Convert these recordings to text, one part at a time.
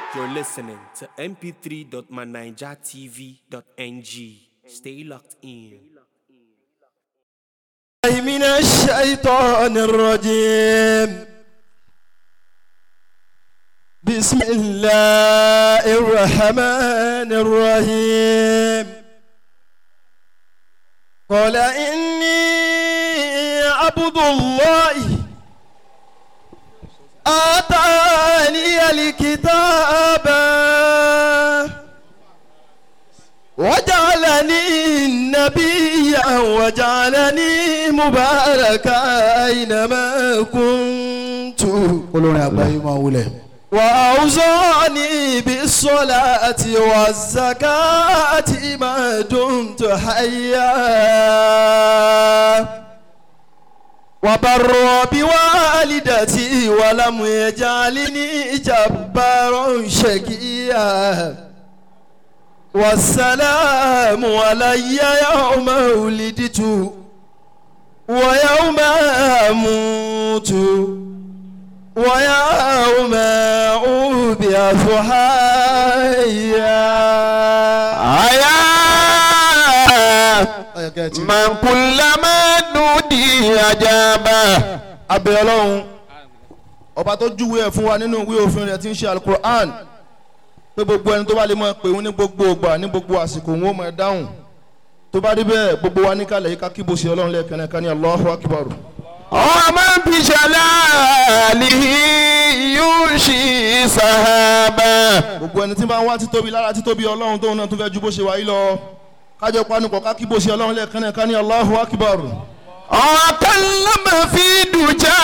You're listening to mp3.manijatv.ng. Stay locked in. من الشيطان الرجيم بسم الله الرحمن الرحيم قال إني عبد الله آتاني الكتاب وجعلني نبيا وجعلني مباركا أينما كنت olórin àgbáyé máa wulẹ̀. وأوصاني بالصلاة والزكاة ما دمت حيا وبر بوالدتي ولم يجعلني جبارا شقيا والسلام علي يوم ولدت ويوم أموت ويوم أوبئ حيا ọ̀yà kẹ́ ẹ ti. من كلما نودي أجابه abẹ ọlọ́run ọba tó júwe ẹ̀ fún wa nínú ìwé òfin rẹ̀ tí ń ṣe alukur'an pé gbogbo ẹni tó bá lè máa pè wọ́n ní gbogbo ògbà ní gbogbo àsìkò wọn ó máa dáhùn tó bá rí bẹ́ẹ̀ gbogbo wa níkàlẹ̀ yìí ká kíbo sí ọlọ́run lẹ́ẹ̀kan náà ká ní Allahu akbar. ومن بجلاله ينشي سحابا gbogbo ẹni tí bá ń wá títóbi lára títóbi ọlọ́run tóun náà tó fẹ́ ju bó ṣe wáyé lọ kájọ panupọ̀ ká kíbo sí ọlọ́run lẹ́ẹ̀kan náà ká ní Allahu akbar. وكلم في دجى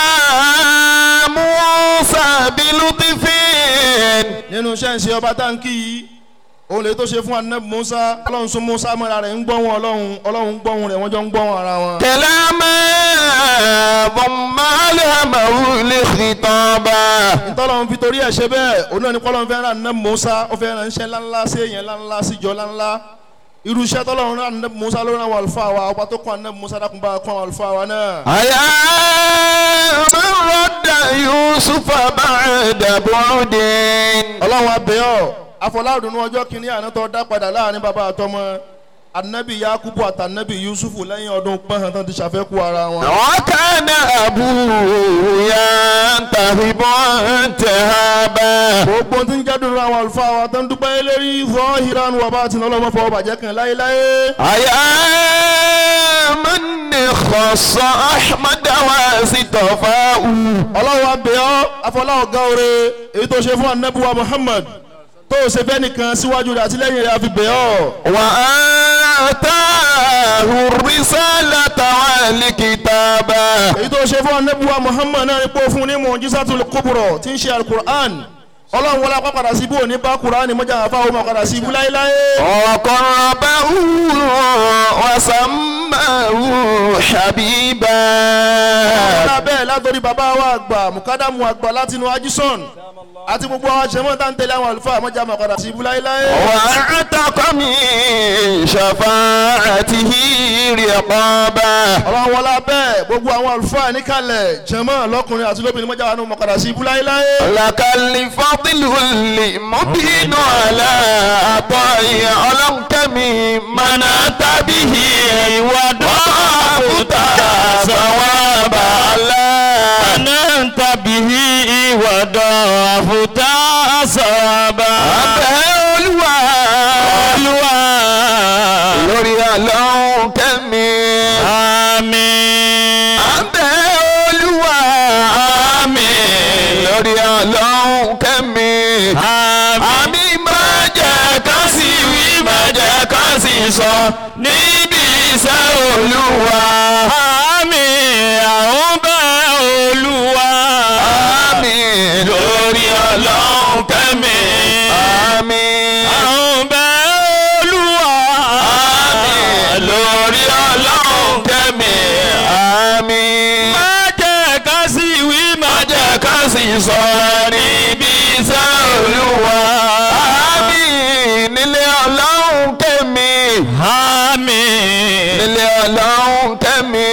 موسى بلطف nínú iṣẹ́ ìṣe ọba táǹkì yìí òun lè tó ṣe fún anabi musa ọlọ́run sún musa mọ́ra rẹ̀ ń gbọ́hùn ọlọ́run ọlọ́run ń gbọ́hùn rẹ̀ wọ́n jọ ń gbọ́hùn ara wọn. كلاما ضم ألهمه لخطابا ntọ́lọ́run fi torí ẹ̀ ṣe bẹ́ẹ̀ òun náà ní kọ́lọ́run fẹ́ ràn anabi musa ó fẹ́ ràn iṣẹ́ ńláńlá sí èèyàn ńláńlá sí ìjọ ńláńlá irú iṣẹ́ tọ́lọ́run ràn anabi musa ló ràn àwọn àlùfáà wa ọba tó kọ́ anabi musa dákun bá kọ́ àwọn àlùfáà wa náà. أيا من رد يوسف بعد بعد ọlọ́run abẹ́ọ́ afọláàdùnú ọjọ́ kìíní àná tó dá padà láàrin bàbá àtọmọ anabi yakubu àtànabi yusufu lẹ́yìn ọdún pọ́n tán ti ṣàfẹ́kù ara wọn. وكان أبوه ينتهب انتهابا gbogbo tí ń jẹ́ dùnú àwọn àlùfáà wa tó ń dúpẹ́ lérí zọ́hírán wà bá ti lọ́lọ́mọ́ fọwọ́ bàjẹ́ kan láéláé. أيا من خص أحمد واصطفاه ọlọ́run abẹ́ ọ́ afọláwọ̀ gáore èyí tó ṣe fún anabuwa muhammad tó ṣe fẹ́ nìkan síwájú rẹ̀ àti lẹ́yìn rẹ̀ àfi bẹ́ ọ́. وآتاه الرسالة والكتاب èyí tó ṣe fún anabuwa muhammad náà ni pé ó fún ní mu'jizatul kubra tí ń ṣe alukur'an ọlọ́run wọlé apá padà sí ibú òní bá kur'an mọ́jà àfa òun padà sí ibú láéláé. وقربه وسماه حبيبا ọ̀la bẹ́ẹ̀ látọ̀rí bàbá wa àgbà mukadamu àgbà látinú ajison àti gbogbo àwọn àṣẹmọ́ tá ń tẹ̀lé àwọn àlùfáà mọ́jà máa padà sí ibú láéláé. وأعتق من شفاعته رقابا ọlọ́run wọlé bẹ́ẹ̀ gbogbo àwọn àlùfáà níkàlẹ̀ jẹ́mọ́ lọ́kùnrin àti lóbìnrin mọ́jà wà ní máa padà sí ibú láéláé. لك الفضل المبين على عطاء علمك من أتى به وضعفت ثوابا أنت به وضعفت ثوابا Olúwa Olúwa lórí àlọ́ kẹ́mi. àmín Abẹ́ Olúwa àmín lórí àlọ́ kẹ́mi. àmín Àmì máa jẹ́ ká sì wí máa jẹ́ ká sì sọ níbi iṣẹ́ Olúwa. àmín àwọn bẹ́ Olúwa Àmì lórí àlọ́ kẹ́mi. Àmì àwọn bẹ́ Olúwa àmì lórí àlọ́ kẹ́mi. Àmì má jẹ́ ká sì wí má máa jẹ́ ká sì sọ níbi iṣẹ́ Olúwa. Àmì nílé ọlọ́run kẹ́mi. àmín nílé ọlọ́run kẹ́mi.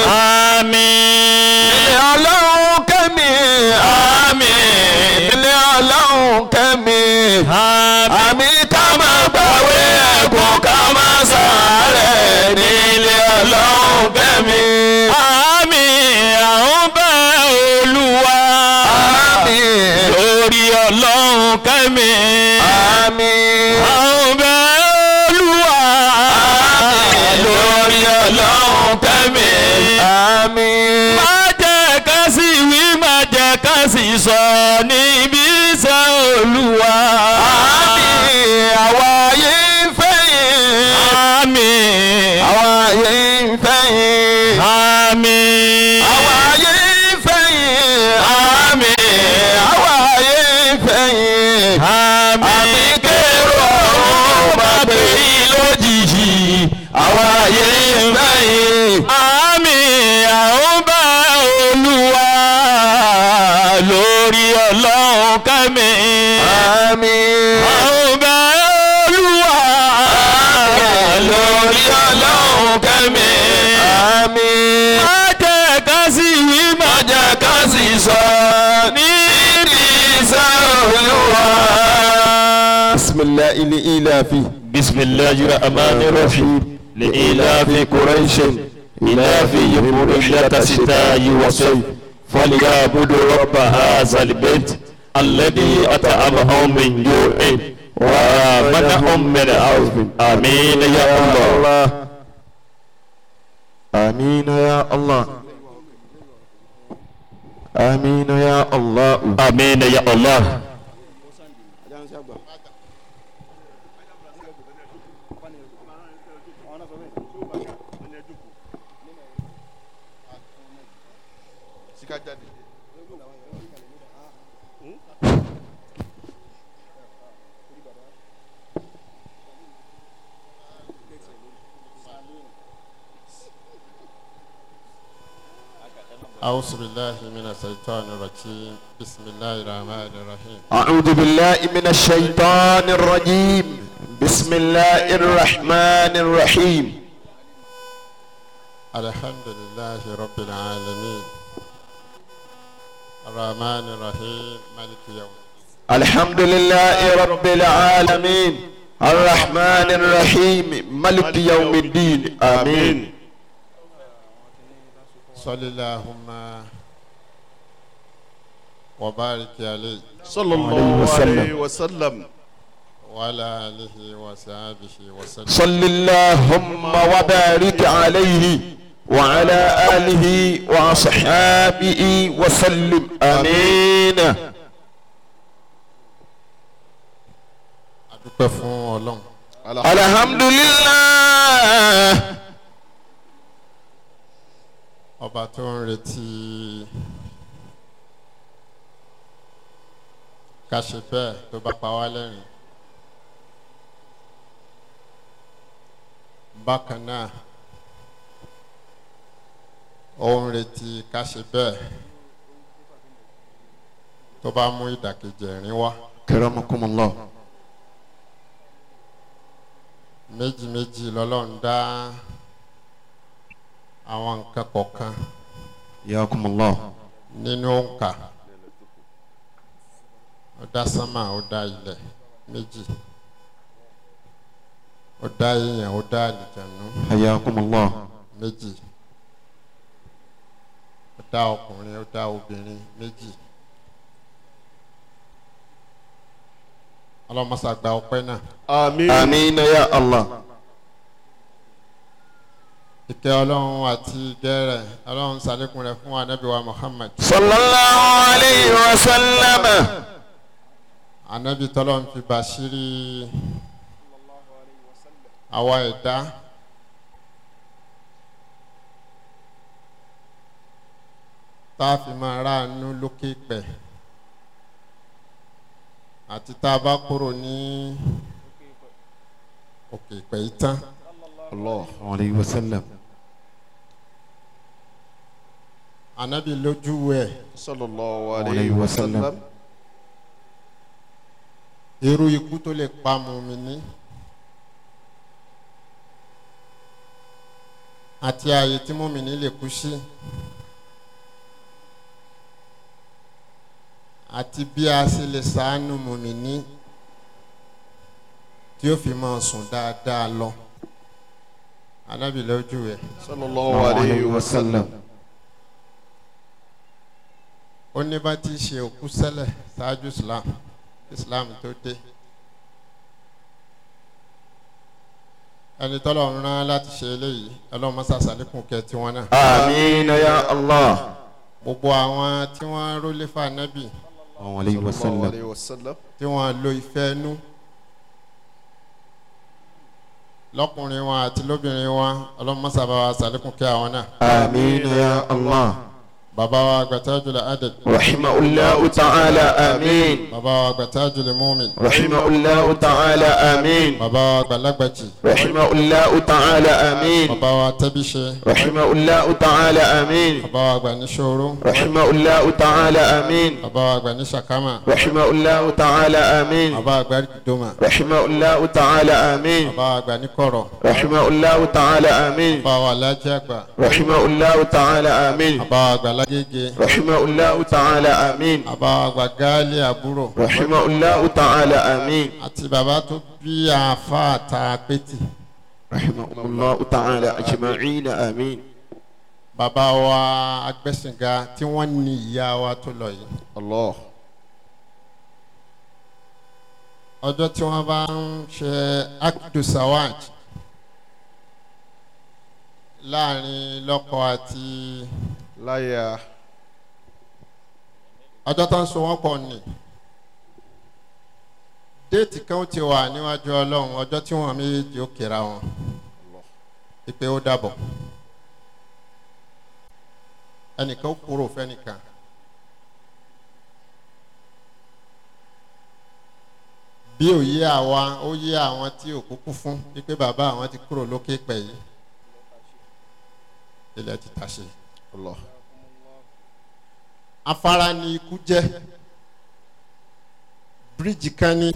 àmín nílé ọlọ́run kẹ́mi. àmín ilé ọlọ́run kẹ́mi. àmì ká máa gbàwé ẹ̀kún ká máa sàárẹ̀ nílé ọlọ́run kẹ́mi. àmì àwọn bẹ́ olúwa àmì lórí ọlọ́run kẹ́mi. àmì àwọn bẹ́ olúwa lórí ọlọ́run kẹ́mi. àmì má jẹ́ ká sì wí má jẹ́ ká sì sọ níbi iṣẹ́ olúwa. àmì àwa yìí ń fẹ́yìn. àmì àwa yìí ń fẹ́yìn. àmì àwa yìí ń fẹ́yìn. àmì àwa yìí ń fẹ́yìn. àmì àmì kérò ọ̀run bá gbé yín lójijì. àwa yìí ń fẹ́yìn. àmì àwọn bá olúwa lórí ọlọ́run kẹ́mi. àmì àwọn bá olúwa lórí ọlọ́run kẹ́mi. àmì má jẹ́ ká sì wí má jẹ́ ká sì sọ níbi iṣẹ́ olúwa. bisimilahi ili ilafi. بسم الله الرحمن الرحيم لإلاف قريش إلافهم رحلة الشتاء والصيف فليعبدوا رب هذا البيت الذي أطعمهم من جوع وآمنهم من خوف آمين يا الله آمين يا الله آمين يا الله آمين يا الله أعوذ بالله من الشيطان الرجيم بسم الله الرحمن الرحيم أعوذ بالله من الشيطان الرجيم بسم الله الرحمن الرحيم الحمد لله رب العالمين الرحمن الرحيم مالك يوم الدين. الحمد لله رب العالمين الرحمن الرحيم ملك يوم الدين آمين صل اللهم وبارك عليه صلى الله عليه وسلم وعلى آله وصحبه وسلم صل اللهم وبارك عليه وعلى آله وصحابه وسلم آمين adúpẹ́ fún ọlọ́run الحمد لله ọba tó ń retí ká ṣe bẹ́ẹ̀ tó bá pa wá lẹ́rìn bákan náà ó ń retí ká ṣe bẹ́ẹ̀ tó bá mú ìdàkejì ẹ̀rín wá كرمكم الله méjì méjì lọ́lọ́run dá àwọn nǹkan kọ̀ọ̀kan ياكم الله nínú òǹkà ó dá sánmà ó dá ilẹ̀ méjì ó dá èèyàn ó dá àlìjànú حياكم الله méjì ó dá ọkùnrin ó dá obìnrin méjì ọlọ́mọṣà gba ọpẹ́ náà àmín آمين يا الله ìkẹ́ ọlọ́run àti ìgẹ́ rẹ̀ ọlọ́run ṣàlékún rẹ̀ fún ànábì wa Muhammad صلى الله عليه وسلم ànábì tọ́lọ́run fi bàṣírí àwa ẹ̀dá tá a fi máa ráàánú lókè pẹ̀ àti tá a bá kúrò ní òkè pẹ̀ yìí tán الله عليه وسلم ànábì lójú ẹ̀ sallallahu Alayhi alayhi wa wa sallam. sallam irú ikú tó lè pa mùmíní àti ààyè tí mùmíní lè kú sí àti bí a ṣe lè ṣàánú mùmíní tí ó fi máa sùn dáadáa lọ anábì lójú ẹ̀ sallallahu alayhi wa sallam. ó ní bá ti ṣe òkú sẹ́lẹ̀ ṣáájú islam islam tó dé ẹni tọ́lọ̀ ń rán láti ṣe eléyìí ọlọ́run mọ́sá sàlékún kẹ́ tiwọn náà amiina ya allah. gbogbo àwọn tí wọ́n rólé fún anábì alayhi wa sallam. alayhi wa sallam. tí wọ́n lo ìfẹ́ inú lọ́kùnrin wọn àti lóbìnrin wọn ọlọ́run mọ́sá bá wa sàlékún kẹ́ àwọn náà amiina ya allah. bàbá wa gbàtàjùlẹ̀ adẹ̀ rahimahullahu ta'ala amiin. bàbá wa gbàtàjùlẹ̀ mọ́min rahimahullahu ta'ala amiin. bàbá wa gbàlágbàjì rahimahullahu ta'ala amiin. bàbá wa tẹ́bíṣe rahimahullahu ta'ala amiin. bàbá wa gbà ní ṣòro rahimahullahu ta'ala amiin. bàbá wa gbà ní ṣàkámà rahimahullahu ta'ala amiin. bàbá wa gbà ní doma rahimahullahu ta'ala amiin. bàbá wa gbà ní kọ̀rọ̀ rahimahullahu ta'ala amiin. bàbá wa lájẹ́ àgbà rahimahullahu ta'ala amiin. bàbá wa gbà lágége rahimahullahu ta'ala amiin. bàbá wa gbà gáálí àbúrò rahimahullahu ta'ala amiin. àti bàbá tó bí àáfà àtà pétì rahimahullahu ta'ala ajma'in amiin. bàbá wa agbẹ́sìnga tí wọ́n ní ìyá wa tó lọ yìí allah. ọjọ́ tí wọ́n bá ń ṣe akidu sawaj láàrin lọ́kọ àti láyà. ọjọ́ tó ń so wọ́n pọ̀ ni déètì kan ti wà níwájú ọlọ́run ọjọ́ tí wọ́n méjèèjì ó kéra wọn ìpè ó dàbọ̀ ẹnìkan ó kúrò fẹ́nìkan bí ò yé àwa ó yé àwọn tí ò kúkú fún wípé bàbá àwọn ti kúrò lókè pẹ̀ yìí ilẹ̀ ti tàṣe allah. afárá ni ikú jẹ́ bíríìjì kan ní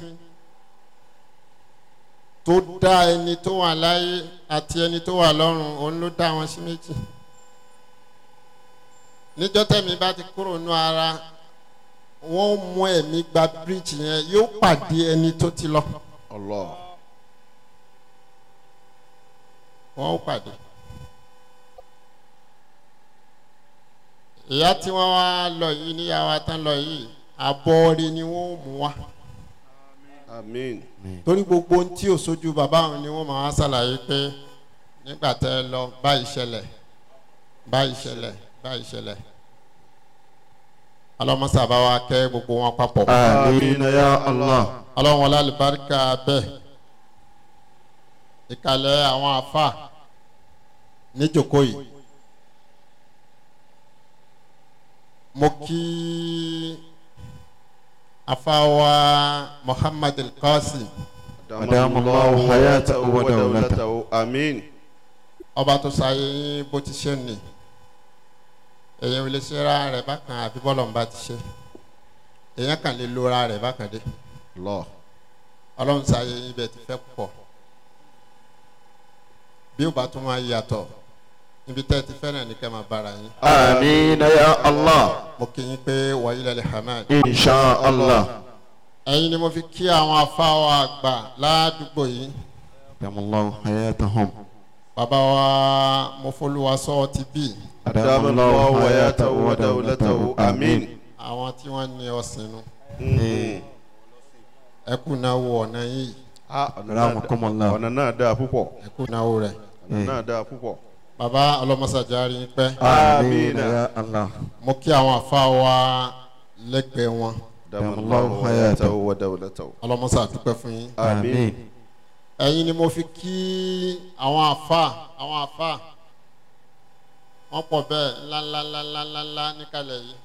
tó dá ẹni tó wà láyé àti ẹni tó wà lọ́run òun ló dá wọn sí méjì níjọ́ tẹ̀mí bá ti kúrò nú ara wọ́n mú ẹ̀mí gba bíríìjì yẹn yóò pàdé ẹni tó ti lọ allah. wọ́n ó pàdé. ìyá tí wọ́n wá lọ yìí níyàwó tán lọ yìí àbọ̀ọ̀rẹ́ ni wọ́n ó mú wá amiin. torí gbogbo ohun tí ò sójú bàbá àwọn ni wọ́n máa wá ṣàlàyé pé nígbà tẹ́ ẹ lọ báyìí ṣẹlẹ̀ báyìí ṣẹlẹ̀ báyìí ṣẹlẹ̀ ọlọ́mọṣà bá wa kẹ́ gbogbo wọn papọ̀ amiina ya allah. ọlọ́wọ́n lálùbáríkà bẹ́ẹ̀ ìkàlẹ̀ àwọn àfà níjòkó yìí mo kí afawa muhammad al-qasim Adamu Allahu hayatahu wa dawlatahu. amiin. ọba tó sáyé yín bó ti ṣe nì èyàn ò lè ṣe ra rẹ̀ bákan àbí bọ́lọ̀ ń bá ti ṣe èyàn kàn lè lo ra rẹ̀ bákan dé allah. ọlọ́run sáyé yín bẹ́ẹ̀ ti fẹ́ pọ̀ bí ó bá tún máa yàtọ̀ níbi tẹ́ ẹ ti fẹ́ràn ní kẹ́ máa bára yín amiina ya allah. mo kí yín pé wàyí lẹ́lẹ́ hamad insha allah. ẹ̀yin ni mo fi kí àwọn afáwọ̀ àgbà ládùúgbò yìí Adamu Allahu hayatahum. bàbá wa mo folúwa sọ ti bí adamu allahu hayatahu wa dawlatahu amiin. àwọn tí wọ́n ní ọ̀sìn nu Mm. ẹ kú náwó ọ̀nà yìí Ah, ọ̀nà náà dá- Rahmakumullah. ọ̀nà náà dáa púpọ̀. ẹ kú náwó rẹ̀ ọ̀nà náà dáa púpọ̀. bàbá ọlọ́mọsàjárí ń pẹ́ amiina ya allah. mo kí àwọn afáwa lẹ́gbẹ̀ẹ́ wọn adamu Allahu allahu hayatahu. hayatahu wa dawlatahu. ọlọ́mọsà dúpẹ́ fún yín amiin. ẹ̀yin ni mo fi kí àwọn àfa àwọn àfa wọ́n pọ̀ bẹ́ẹ̀ ńláńláńláńláńlá níkàlẹ̀ yìí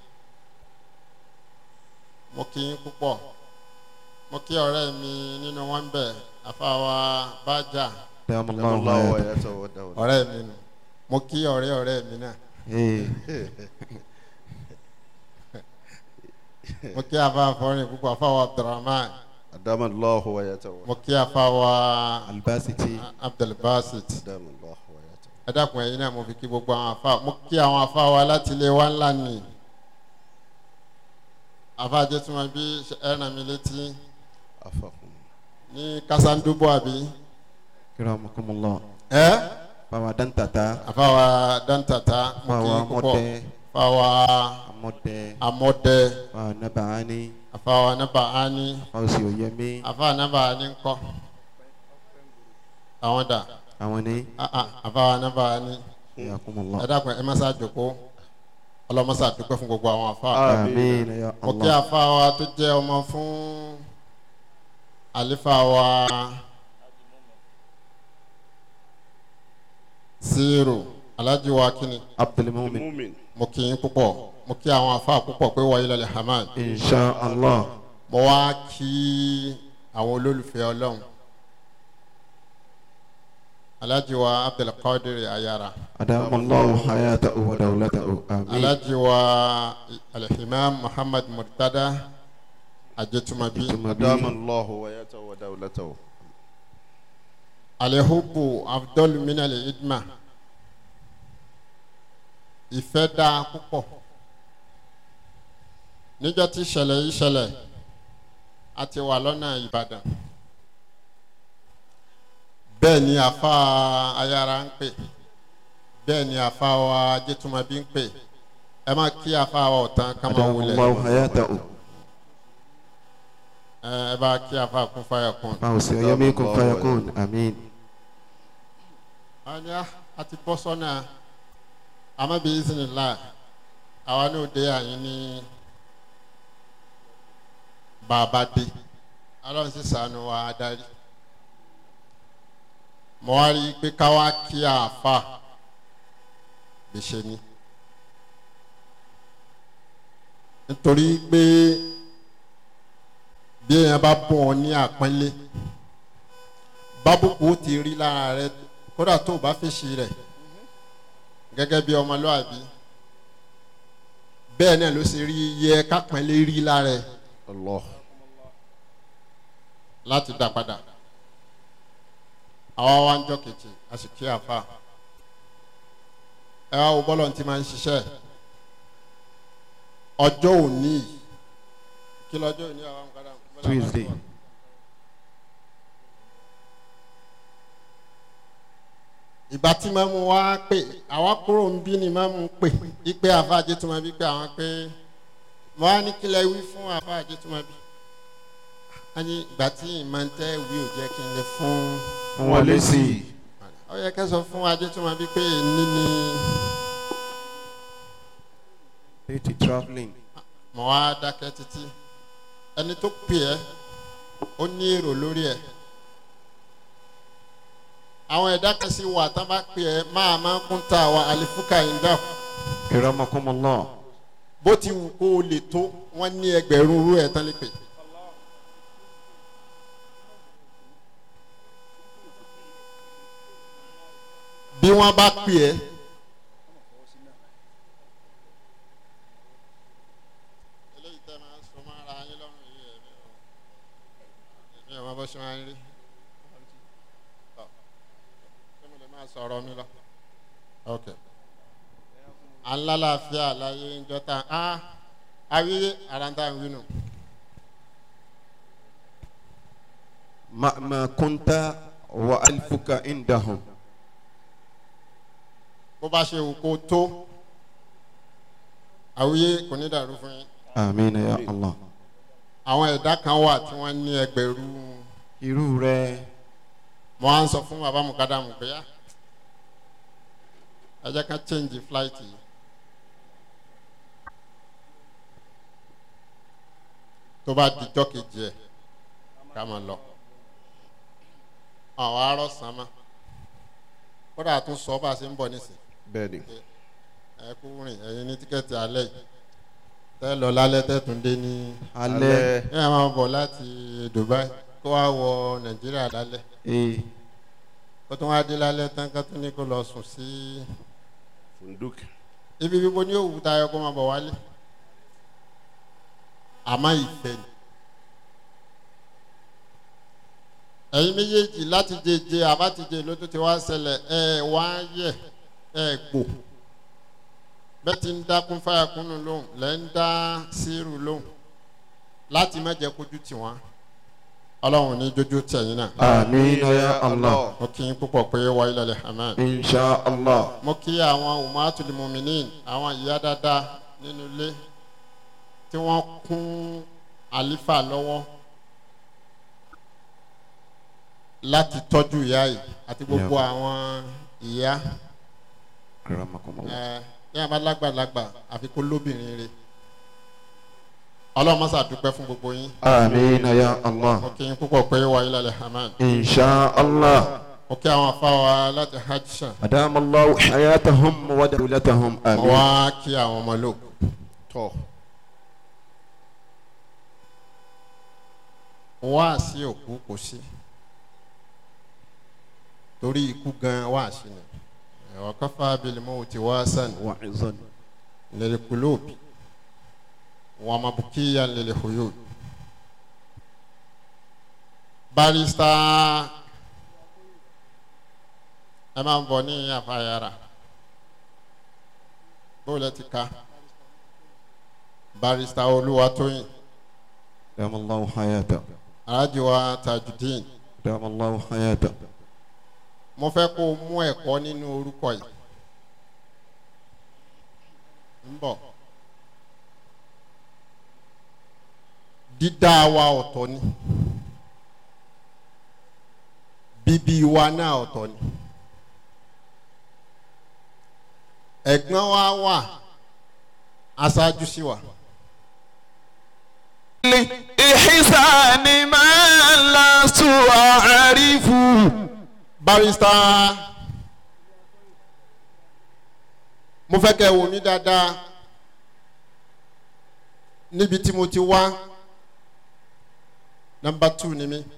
mo kí yín púpọ̀ mo kí ọ̀rẹ́ mi nínú wọn bẹ̀ àfa wa bájà Adamu adamu Allahu allahu hayatahu. hayatahu wa dawlatahu. ọ̀rẹ́ mi nù mo kí ọ̀rẹ́ ọ̀rẹ́ mi náà Eh, mo kí àfa àfọrin púpọ̀ àfa wa abdulrahman adamu allahu hayatahu. mo kí àfa wa albasiti. abdulbasit adamu allahu hayatahu. ẹ dákun ẹ̀yin náà mo fi kí gbogbo àwọn afa mo kí àwọn afa wa láti ilé wa ńlá nì afa jẹtùmọ̀ bí ẹ ràn mí létí afakum. ní ní kásándúbọ àbí Kiramakumullah. ẹ Bàbá Dantata. àfàwà dáńtàtà mo kí Bàbá i púpọ̀ Mọ́tẹ́. àfàwà Amọ́tẹ́. amọdẹ Bàbá Nabaani. àfàwà nàbàání Fausi Oyemi. àfàwà nàbàání ńkọ́ àwọn dà Àwọn ní. Ah, ah, àfàwà nàbàání Yakumullah. ẹ dákun ẹ má sá jòkó ọlọmọsá dúpẹ́ fún gbogbo àwọn àfàwà. Àmín ya mo kí Allah. àfa wa tó jẹ́ ọmọ fún àlefa wa zero alhaji wa kini Abdul Mumin. mo kí yín púpọ̀ mo kí àwọn afa púpọ̀ pé wàá ilẹ̀ hamad Insha Allah. mo wá kí àwọn olólùfẹ́ ọlọ́run alhaji wa abdulkadir ayara Adamallahu hayatahu wa dawlatahu. Àmín. alhaji wa alhimam muhammad murtada ajetumabi. Tumabi. الله ويته ودولته alihubu afdol minal idma ìfẹ́ dáa púpọ̀ níjọ́ tí ìṣẹ̀lẹ̀ yìí ṣẹlẹ̀ a ti wà lọ́nà ìbàdàn bẹ́ẹ̀ ni àfa ayára ń pè bẹ́ẹ̀ ni àfa wa jẹ́tùmọ̀bí ń pè ẹ má kí àfa wa ọ̀tán ká máa wulẹ̀ Adamallahu hayatahu. ẹ ẹ bá kí àfa kún fáyà kún. Fausi Oyemi kun fayakun. Àmín. anya àti bọ́ sọ́nà amabi isinila àwa ní òde àyín ní bàbá dé ọlọ́run sì sànù wa adarí mo wá rí i pé káwá kí àáfà gbèsè ni nítorí pé bí èèyàn bá bọ̀ ọ́ ní àpọ́nlé bábùkù ó ti rí lára rẹ kódà tó o bá fèsì rẹ̀ gẹ́gẹ́ bí ọmọlúwàbí bẹ́ẹ̀ náà ló ṣe rí yẹ kápẹ́lẹ́ rí lára ẹ̀ الله láti dá padà àwa wá ń jọ kejì a sì kí àfa ẹ wá wo bọ́lọ̀ tí máa ń ṣiṣẹ́ ọjọ́ òní yìí kí lọ́jọ́ òní àwọn ọmọkadà Tuesday. ìgbà tí màmú wa pè àwa kúrò ń bí ni màmú pè ipe àfáàjẹ tó máa bí pé àwọn pé mo wá ní kílẹ̀ wí fún àfáàjẹ tó máa bí a ní ìgbà tí ìmọ̀ntẹ́ wí ò jẹ́ kí n lè fún Wọ́n lé sí i. ó yẹ kẹ́ sọ fún ajé tó máa bí pé ní ni Eighty travelling. mo wá dákẹ́ títí ẹni tó pè ẹ́ ó ní èrò lórí ẹ̀ àwọn ẹ̀dá kan sì wà tán bá pè ẹ́ máa máa kún ta wa àlefuka ìdá Kiramakumullah. bó ti wù kó o lè tó wọ́n ní ẹgbẹ̀rún rú ẹ̀ tán lè pè. bí wọ́n bá pè ẹ́ eléyìí tẹ́ máa ń sọ máa ra yín lọ́rùn yìí ẹ̀ mi ò mọ bó ṣe máa ń rí Tọ́, ṣé mo lè máa sọ̀rọ̀ mi lọ. Okay alálàáfíà láyé ńjọta á awí àrántá ń wínú. مهما كنت وألفك عندهم bó bá ṣe wù kó tó àwíyé kò ní dàrú fún yín. آمين يا الله àwọn ẹ̀dá kan wà tí wọ́n ní ẹgbẹ̀rún irú rẹ̀ mo á ń sọ fún bàbá mukadamu pé yá ẹ jẹ́ ká change flight yìí. tó bá dijọ́ kejì ẹ̀ ká máa lọ àwọn arọ́ sàn má kódà tún sọ bá a ṣe ń bọ̀ nísìnyí. بني ẹ kú rìn ẹyin ní tíkẹ́ẹ̀tì alẹ́ yìí tẹ́ lọ lálẹ́ tẹ́ tún dé ní alẹ́ ẹ máa bọ̀ láti Dubai kó wá wọ Nàìjíríà lálẹ́ ee kó tún wá dé lálẹ́ tán ká tún ní kó lọ sùn sí فندق ibi bíbo ní òwú tayọ kó máa bọ̀ wálé àmọ́ ìfẹ́ ni ẹ̀yin méjèèjì láti jẹjẹ àbátijẹ ló tó ti wá ṣẹlẹ̀ ẹ wá yẹ ẹ gbò bẹ́ẹ̀ ti ń dákún fáyàkúnnù lóhùn lẹ́ ń dá sírù lóhùn láti má jẹ́ kójú tì wọ́n ọlọ́run ní jójú tẹ̀yìn náà آمين يا الله mo kí yín púpọ̀ pé wà ilẹ̀ hamad إن شاء الله mo kí àwọn umatul muminin àwọn ìyá dáadáa nínú ilé tí wọ́n kún àlífà lọ́wọ́ láti tọ́jú ìyá yìí àti gbogbo àwọn ìyá أكرمكم الله ẹ ní àbá lágbàlagbà àfi kó lóbìnrin rẹ̀ ọlọ́run mọ́sá dúpẹ́ fún gbogbo yín آمين يا الله mo kí yín púpọ̀ pé wà ilẹ̀ hamad إن شاء الله mo kí àwọn afáwa láti hajj sàn أدام الله حياتهم ودولتهم mo آمين wá kí àwọn ọmọ lóko tọ́ wá sí òkú kò sí torí ikú gan wá sí ni ẹ̀wọ̀n kọ́fà abilémọ́ ti wá sàn وعظا lẹ́lẹ́ kulóòbí wọn ma bù kíyà lẹ́lẹ́ hoyó barista ẹ máa ń bọ̀ ní àfàyàrà bóòlù ti ka barista olúwatóyìn أدام الله حياته arájúwa tajudeen أدام الله حياته mo fẹ́ kó o mú ẹ̀kọ́ nínú orúkọ yìí ń bọ̀ dídá wa ọ̀tọ̀ ni bíbí wa náà ọ̀tọ̀ ni ẹ̀gbọ́n wa wà aṣáájú sí wa إحسان ما لست أعرف barista mo fẹ́ kẹ́ ẹ wò mí dáadáa níbi tí mo ti wá nọmba two ni mí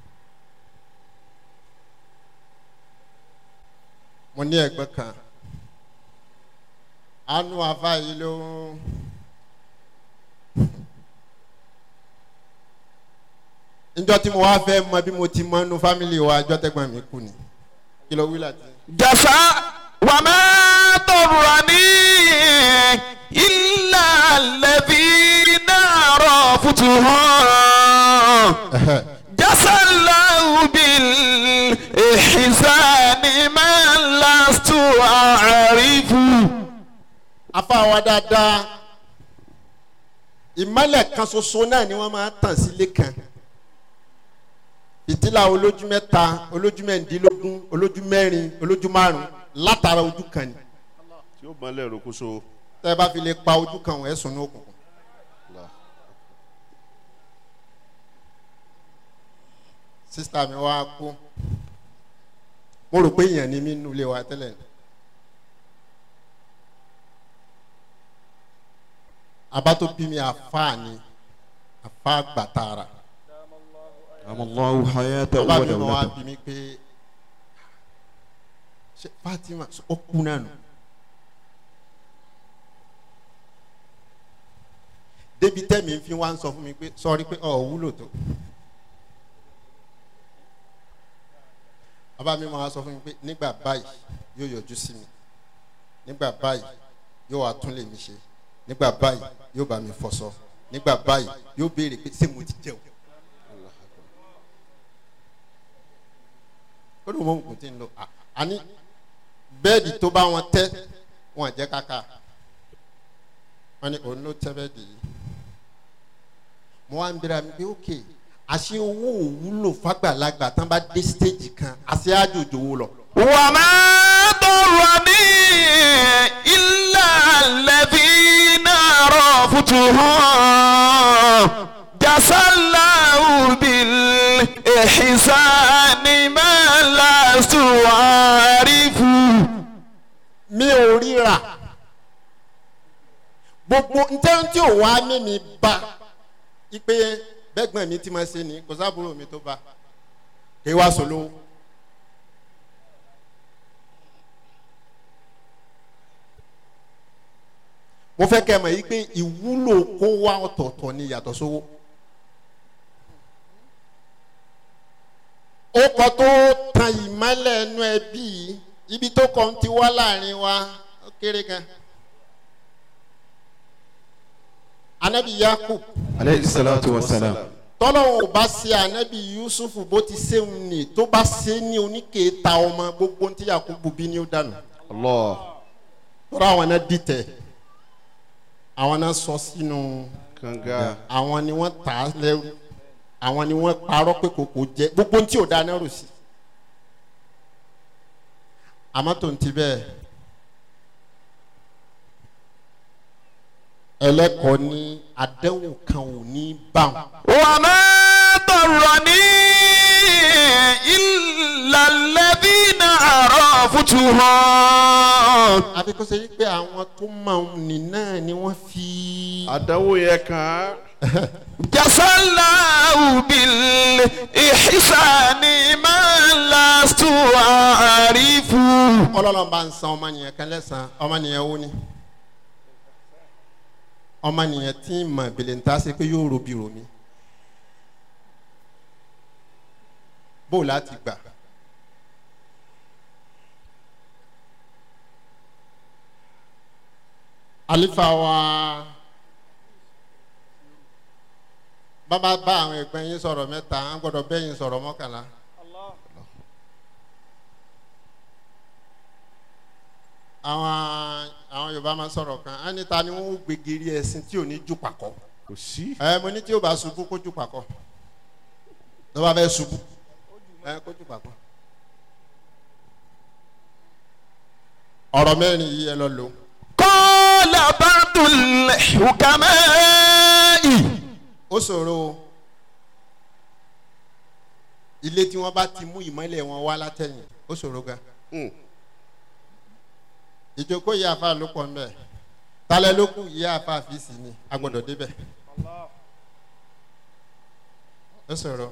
mo ní ẹgbẹ́ kan anu afa yìí ló njọ́ tí mo wá fẹ́ mọ bí mo ti mọ nu fámìlì wa ajọ́ tẹ́gbọ́n mi kú ni kí ló wí láti. جفا وما ضرني إلا الذين عرفتهم جزى الله بالإحسان ما لست أعرف afa wa dáadáa ìmọ̀lẹ̀ kan ṣoṣo náà ni wọ́n máa tàn sílé kan ìtìlá olójú mẹ́ta olójú mẹ́rìndínlógún olójú mẹ́rin olójú márùn látara ojú kan ni tí ó mọ́lẹ̀ rokoṣo tẹ́ ẹ bá fi lè pa ojú kan wọ́n ẹ̀ sùn ní òkùnkùn. sísítà mi wá kú mo rò pé èèyàn ni mí nínú ilé wa tẹ́lẹ̀ ni. abá tó bí mi àfáà ni àfáà gbàtàrà أدام الله حياته bàbá mi máa wá ودولته bí mi pé ṣé Fatima ó kú náà nù. débi tẹ́mi fi wá ń sọ fún mi pé sọ́ọ́rí pé ọ̀ wúlò tó. bàbá mi máa sọ fún mi pé nígbà báyìí yóò yọjú sí mi nígbà báyìí yóò wá tún lè mi ṣe nígbà báyìí yóò bá mi fọṣọ nígbà báyìí yóò béèrè pé ṣé mo ti jẹun. ó lóun mọ òkú tí ń lọ à- àní bẹ́ẹ̀dì tó bá wọn tẹ́ wọn jẹ́ kàkà wọn ni òun ló tẹ́ bẹ́ẹ̀dì yìí mo wá ń bẹ̀rẹ̀ mi pé ókè àṣé owó òwúlò fàgbàlagbà tán bá dé stéèjì kan àṣé àjòjò wo lọ. وما ضرني إلا الذين عرفتهم جزى الله بالإحسان ما لست أعرف mi ò ríra gbogbo ntẹ́wọ́n tí ò wá mímí bá ipe bẹ́gbọ̀n mi ti máa ṣe ni kò sábúrò mi tó bá kí wá sọ lówó. mo fẹ́ kẹ́ ẹ mọ̀ yí pé ìwúlò kó wá ọ̀tọ̀ọ̀tọ̀ ni yàtọ̀ sówó. ó kọ́ tó tan ìmọ́lẹ̀ ẹnu ẹbí yìí ibi tó kọ́ ń ti wá láàrin wa ó kéré gan. anabi yakub عليه الصلاة والسلام tọ́lọ́wọ́n ò bá ṣe ànábì yusufu bó ti ṣéun ni tó bá ṣe ní oníkèéta ọmọ gbogbo tí yakubu bí ní ó dànù Allah. tọ́lá àwọn náà dìtẹ̀ àwọn náà sọ sínú Kanga. àwọn ni wọ́n tà á lẹ́rú àwọn ni wọ́n parọ́ pé kòkò jẹ gbogbo tí ò da náà rò sí àmọ́ tó ń ti bẹ́ẹ̀ ẹlẹ́kọ̀ọ́ ní àdéhùn kan ò ní bá wọn. وما ضرني إلا الذين عرفتهم àbí kó ṣe yí pé àwọn tó máa ń nì náà ni wọ́n fi. Àdánwò yẹn kàn án. جزى الله بالإحسان ما لست أعرف ọlọ́run bá ń san ọmọnìyàn kan lẹ́sàn-án ọmọnìyàn wo ni ọmọnìyàn tí ń mọ̀ bèlè ń ta ṣe pé yóò robi romi bó láti gbà alifa wa bàbá bá àwọn ẹgbẹ́ yín sọ̀rọ̀ mẹ́ta á gbọ́dọ̀ bẹ́yìn sọ̀rọ̀ mọ́kànlá. àwọn àwọn yorùbá máa sọ̀rọ̀ kan á ní ta ni wọ́n ó gbégiri ẹ̀sìn tí ò ní jù pàkọ́ Kò sí. ẹ mo ní tí o bá ṣubú kó jù pàkọ́ tó bá fẹ́ ṣubú ẹ kó jù pàkọ́. ọ̀rọ̀ mẹ́rin yìí ẹ lọ lò ó. قال بعض الحكماء ó ṣòro o ilé tí wọ́n bá ti mú ìmọ́lẹ̀ wọn wá látẹ̀yìn ó ṣòro gan. Hmm. ìjókòó yìí àfa ló pọ̀ nbẹ̀ talẹ̀ ló kù yìí àfa àfíìsì ni a gbọ́dọ̀ débẹ̀ ó sọ̀rọ̀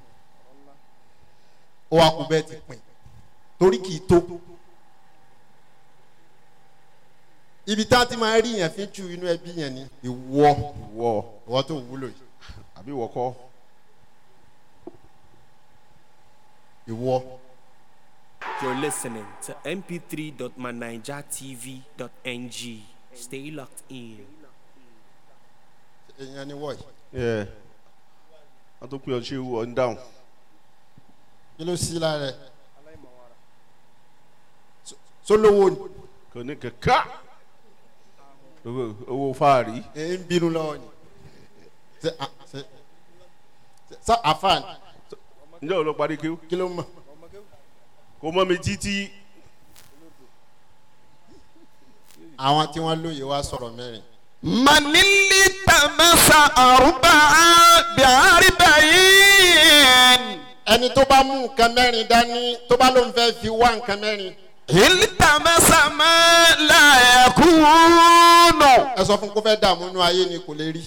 ó wá kú bẹ́ẹ̀ ti pin torí kì í tó ibi tá a ti máa rí yẹn fi ju inú ẹbí yẹn ni ìwọ Wọ. ìwọ tó wúlò yìí Àbí wọ́kọ́. ìwọ You're listening to mp3.manijatv.ng. Stay locked in. èèyàn ni wọ̀ yìí Yẹ. Wọ́n tó pín ọ ṣé wọ ń dáhùn. kí ló sí lára ẹ̀ sólówó ni Kò ní kẹ̀kẹ́. Owó owó fáàrí. ẹ̀ ń bínú lọ́wọ́ ni ṣe à ṣe ṣe àfàn Ǹjẹ́ o lọ parí kí? kí ló mọ̀ Kò mọ́ mi títí. àwọn tí wọ́n lóye wá sọ̀rọ̀ mẹ́rin من التمس أربعة بأربعين ẹni tó bá mú nǹkan mẹ́rin dání tó bá lóun fẹ́ fi wá nǹkan mẹ́rin التمس ما لا يكون ẹ sọ fún kó fẹ́ dààmú inú ayé ni kò lè rí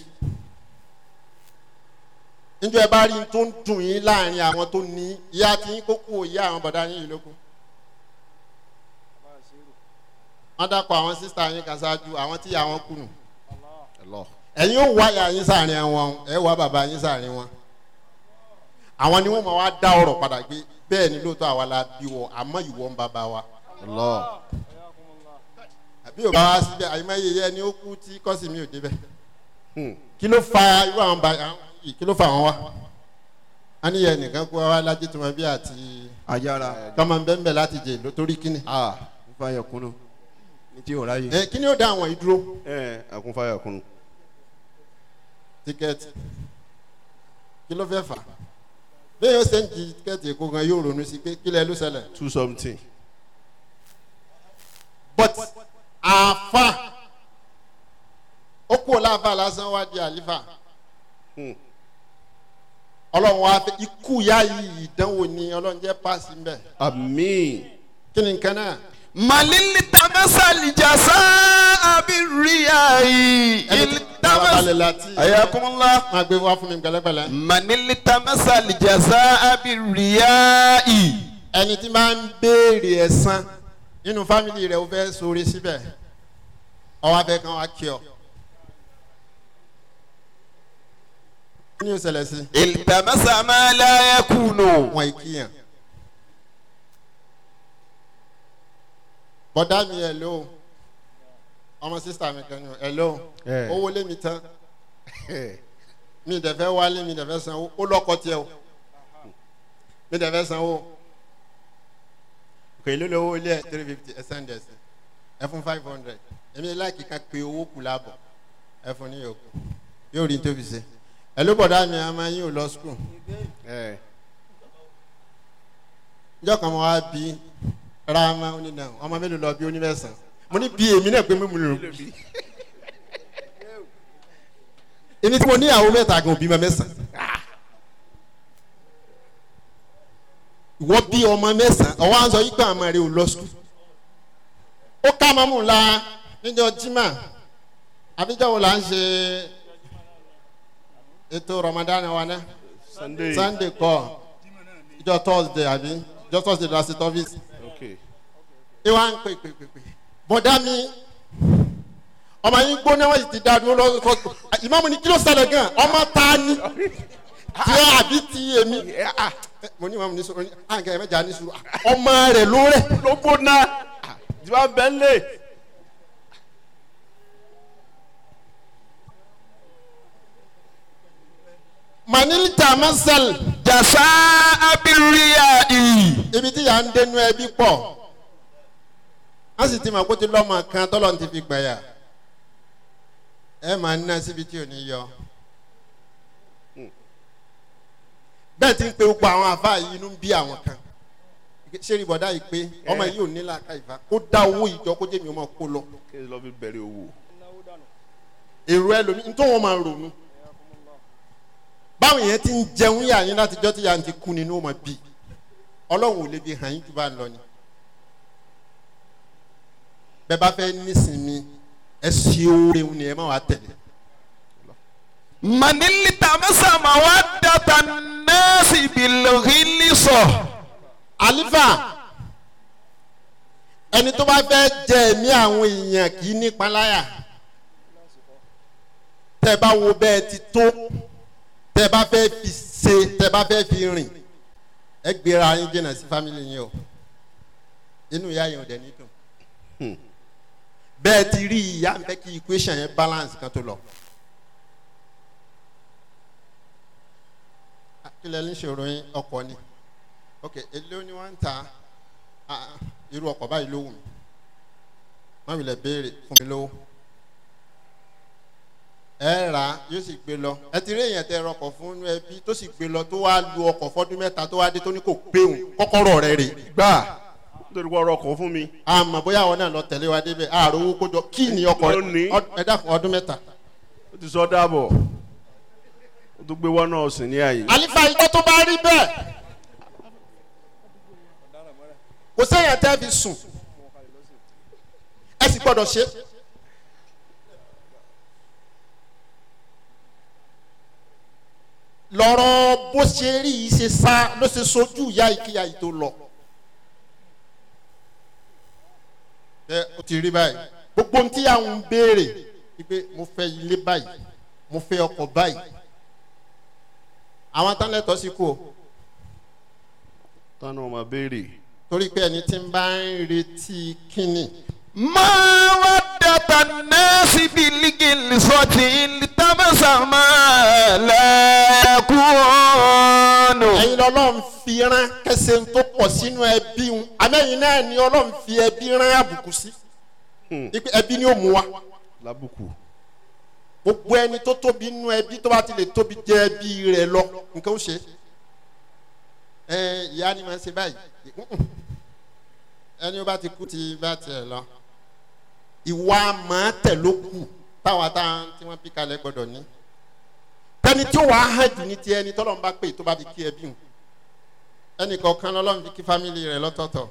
níjọ́ ẹ bá rí n tó ń dùn yín láàrin àwọn tó ní ìyá tí yín kó kú òye àwọn bọ̀dá yín yìí ló kù wọ́n dàpọ̀ àwọn sísá yín kan ṣáájú àwọn tí àwọn kù nù Allah. ẹ̀yin ó wá ìyá yín sáàrin wọn ẹ̀ wá bàbá yín sáàrin wọn àwọn ni wọ́n máa wá dá ọ̀rọ̀ padà gbé bẹ́ẹ̀ ni lóòótọ́ àwa la bí wọ àmọ́ ìwọ ń bàbá wa Allah. àbí ò bá wá síbẹ̀ àyìnmáyé yẹ ni ó kú tí kọ́sì mi ò débẹ̀ Hmm. kí ló fa irú àwọn ba àwọn yìí kí ló fa àwọn wa a ní yẹ nìkan kó wa lájú tó máa bí àti Ajara. tọmọ bẹ́ẹ̀ láti jẹ ló torí kíni. Ah, nfa yẹ kunu. Ní tí o ráyè. ẹ kí ni ó dá àwọn yìí dúró Ẹ àkúnfàyà kunu. tíkẹ́ẹ̀tì kí ló fẹ́ fà bẹ́ẹ̀ yóò ṣe ń di tíkẹ́ẹ̀tì èkó gan yóò ronú sí pé kílẹ̀ ló ṣẹlẹ̀ Two something. but àfa ó kú ọláfà lásán wá di àlífà Hmm. ọlọ́run wá fẹ́ ikú yá yìí ìdánwò ni ọlọ́run jẹ́ páàsì ń bẹ̀ Àmín. kí ni nǹkan náà من التمس الجزاء بالرياء ẹni tí bàbá balẹ̀ التمس láti حياكم الله máa gbé wá fún mi pẹ̀lẹ́pẹ̀lẹ́ من التمس الجزاء بالرياء ẹni tí máa ń béèrè ẹ̀san nínú fámìlì rẹ̀ ó fẹ́ sóore síbẹ̀ ọwọ́ abẹ́ kan wá kí ọ. kí ni ó ṣẹlẹ̀ sí التمس ما لا يكون wọn ìkíyàn. bọ́dá mi ẹ̀ ló ọmọ sísá mi kan ní ẹ̀ ló Ẹ̀. owó lé mi tán mi dẹ̀ fẹ́ wálé mi dẹ̀ fẹ́ sanwó ó lọ́kọ tiẹ̀ o mi dẹ̀ fẹ́ sanwó kò èlò lówó ilé ẹ̀ three fifty ẹ̀ send ẹ̀ sí ẹ̀ fún five hundred èmi láìkí ká pé owó kù láàbọ̀ ẹ̀ fún ní yòókù yóò rí tóbi ṣe ẹ̀ ló bọ̀dá mi àmọ́ yín ò lọ skul ẹ njọ́ kan mo wá bí rama onínà ọmọ mélòó lọ bí onímẹ̀sán mo ní bí èmi náà pé mímu lò bí èmi tí mo ní àwọn mẹ́ta gan òbí ma mẹ́sàn ìwọ bí ọmọ mẹ́sàn ọwọ́ à ń sọ yí pé àmọ́ rẹ ò lọ sùn ó ká mọ́mú la níjọ́ jimá àbíjọ́ wo là ń ṣe ètò ramadan wa náà sunday sunday kọ ìjọ thursday àbí ìjọ thursday la ṣe tọ́fíìsì ok ìwà ń pè pè pè pè bọ̀dá mi ọmọ yín gbóná wọ́n sì ti dá dúró lọ́sọ̀ ìmọ̀mù ní kí ló ṣẹlẹ̀ gan ọmọ ta ni tí ó àbí ti èmi mo ní ìmọ̀mù ní sọ̀rọ̀ ní àǹkẹ́ ẹ̀mẹ́jà ní sùúrù ọmọ rẹ̀ ló rẹ̀ ló gbóná tí wàá bẹ́ẹ̀ lé manilita masal jasa abiriya iyi. ibi tí yà ń dénú ẹbí pọ̀ wọ́n sì ti mọ̀ kó ti lọ́mọ kan tọ́lọ́ ti fi gbẹ̀yà ẹ máa ń ná síbi tí ò ní yọ. bẹ́ẹ̀ ti ń pe gbogbo àwọn àfa yìí inú ń bí àwọn kan ṣé rí bọ̀dá yìí pé ọmọ yìí ò ní làákà ìfà kó dá owó ìjọ kó jẹ́ mi ọmọ kó lọ. kí ló fi bẹ̀rẹ̀ owó èrò ẹlòmíì nítorí wọn máa ronú. báwọn yẹn ti ń jẹun yà yín látijọ́ tí yà ń ti kú nínú ọmọ bíi ọlọ́run ò lè fi hàn yín jù bá ń lọ ni. bẹ́ẹ̀ bá fẹ́ nísìnyí ẹ ṣe oore ni ẹ má wàá tẹ̀lé. manili tamasa ma wa data nasi bilhili sọ. àlífà ẹni tó bá fẹ́ jẹ ẹ̀mí àwọn èèyàn kì í nípa láyà tẹ́ bá wo bẹ́ẹ̀ ti tó tẹ́ bá fẹ́ fi ṣe tẹ́ bá fẹ́ fi rìn ẹ gbéra yín jìnnà sí fámìlì yín o inú ìyá yẹn ò dẹ̀ ní dùn bẹ́ẹ̀ ti rí ìyá ń fẹ́ kí equation yẹn balance kan tó lọ. kílẹ̀ ní ṣòro yín ọkọ̀ ni ok èlé ni wọ́n ń ta ah, ah, irú ọkọ̀ báyìí ló wù mí wọ́n wulẹ̀ béèrè fún mi lówó ẹ rà á yóò sì gbé lọ ẹ ti rí èèyàn tẹ rọkọ̀ fún inú ẹbí tó sì gbé lọ tó wá lu ọkọ̀ fọ́dún mẹ́ta tó wá dé tó ní kò pé òun kọ́kọ́rọ́ rẹ̀ rè gbà nítorí wọ́n rọkọ̀ fún mi àmọ́ bóyá àwọn náà lọ tẹ̀lé wa débẹ̀ ààrò owó kójọ kí ni ọkọ̀ Lónìí. ọd- ẹ dákun ọdún mẹ́ta. ó ti sọ dáàbọ̀ ó tún gbé wọ́n náà sìn ní àyè àlífà ìjọ tó bá rí bẹ́ẹ̀ kò sẹ́yìn tẹ́ fi sùn ẹ sì gbọ́dọ̀ ṣe. lọ́rọ̀ bó ṣe rí i ṣe sá ló ṣe sojú ìyá ìkíyà yìí tó lọ. ẹ o ti rí báyìí gbogbo ohun tí àwọn ń béèrè wípé mo fẹ́ ilé báyìí mo fẹ́ ọkọ̀ báyìí àwọn tán lẹ́tọ̀ọ́ sí kú o tánú ọmọ béèrè torí pé ẹni tí ń bá ń retí kínní ma wa data nasi bilhili sọti tamasa ma lẹkùnù. ẹ̀yin lọ́lọ́run fi rán kẹsẹ̀ ń tó pọ̀ sínú ẹbí ń amẹ́yìn náà ni ọlọ́run fi ẹbí rán àbùkù sí wípé ẹbí ni ó mú wa lábùkù gbogbo ẹni tó tóbi nínú ẹbí tó bá ti lè tóbi jẹ ẹbí rẹ lọ nǹkan ó ṣe ẹ ìyá ni màá ṣe báyìí Mm-mm. ẹni ó bá ti kú ti bá tiẹ̀ lọ ìwà màá tẹ̀ ló kù táwọn táwọn tí wọ́n bí kalẹ̀ gbọ́dọ̀ ní tẹni tí ó wàá hàn jù ní ti ẹni tọ́lọ́run bá pè tó bá fi kí ẹbí hùn ẹnì kọ̀ọ̀kan lọ́lọ́run fi kí fámìlì rẹ̀ lọ́tọ̀ọ̀tọ̀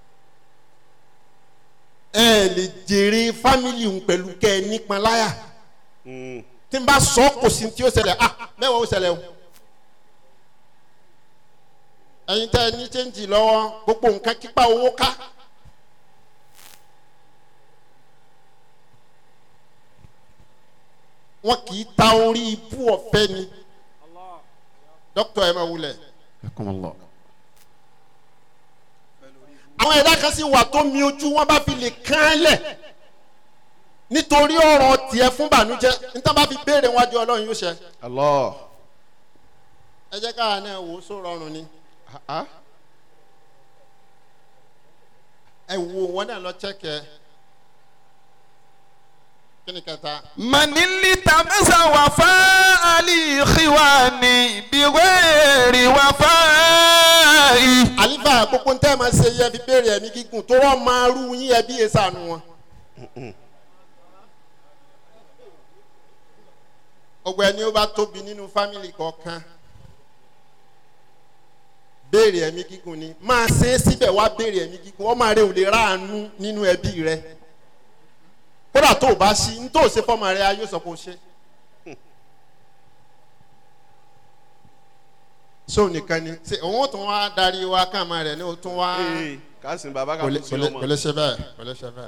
ẹ lè jèrè fámìlì hùn pẹ̀lú kẹ́ ẹ nípọn láyà Mm. tí n bá sọ kò sí tí ó ṣẹlẹ̀ ah mẹ́wàá ó ṣẹlẹ̀ o. ẹ̀yin tẹ́ ẹ ní chẹ́ǹjì lọ́wọ́ gbogbo nǹkan kípa owó ká. wọn kì í ta orí ibú ọ̀fẹ́ ni dókítà ẹ̀ máa wulẹ̀. àwọn ẹ̀dá kan sì wà tó mi ojú wọn bá fi lè kán án lẹ̀ nítorí ọ̀rọ̀ tiẹ̀ fún bànújẹ́ níta bá fi béèrè wájú ọlọ́run yóò ṣe. Allah ẹ jẹ́ káwa náà wò ó só rọrùn ni ẹ wo wọn náà lọ chẹ́kẹ̀ kí ni kẹta من التمس وفاء الإخوان بغير وفاء àlífà gbogbo ń tẹ́ ẹ máa ṣe yẹ fi béèrè ẹ̀mí gígùn tó wọ́n máa rú yín ẹ bí èsà nu wọn. gbogbo ẹni ó bá tóbi nínú fámìlì kọ̀ọ̀kan béèrè ẹ̀mí gígùn ni máa ṣe é síbẹ̀ wá béèrè ẹ̀mí gígùn ọmọ rẹ ò lè ráàánú nínú ẹbí rẹ kódà tó o bá ṣí ní tó o ṣe fọmọ rẹ ayé sọ pé o ṣe. sóò nìkan ni ṣe òun ó tún wá darí wa káàmà rẹ ní o tún wá ee kásìn bàbá kò lè kàkú sí kò lè- ọmọ kò lè ṣe bẹ́ẹ̀ kò lè ṣe bẹ́ẹ̀.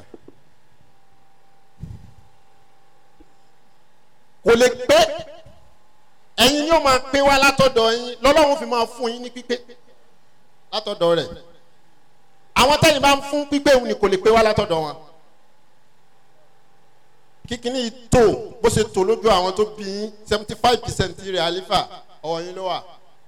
kò lè pé ẹ̀yin yóò máa pé wá látọ̀dọ̀ yín lọ́lọ́run fi máa fún yín ní pípé látọ̀dọ̀ rẹ̀ àwọn tẹ́yìn bá ń fún pípé òun ni kò lè pé wá látọ̀dọ̀ wọn kíkiní yìí tó bó ṣe tó lójú àwọn tó bí yín seventy five percent rẹ̀ àlífà ọ̀wọ́ yín ló wà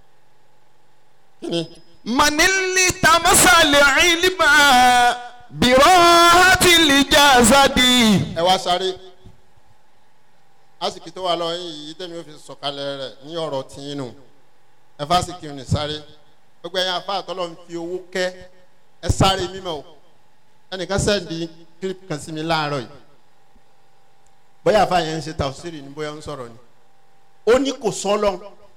kíni. من التمس العلم براحة الجسد ẹ wá sáré àsìkò tó wà lọ yín yìí tẹ̀mí ó fi sọ̀kalẹ̀ rẹ̀ ní ọ̀rọ̀ tìyín nù ẹ fásitì ní sáré gbogbo ẹ̀yin afá àtọ́lọ́ ń fi owó kẹ́ ẹ sáré mímọ́ o ẹnìkan sẹ́ndì kílípù kan sí mi láàárọ̀ yìí bóyá afá yẹn ń ṣe tàwùsírì ni bóyá ń sọ̀rọ̀ ni ó ní kò sọ́lọ́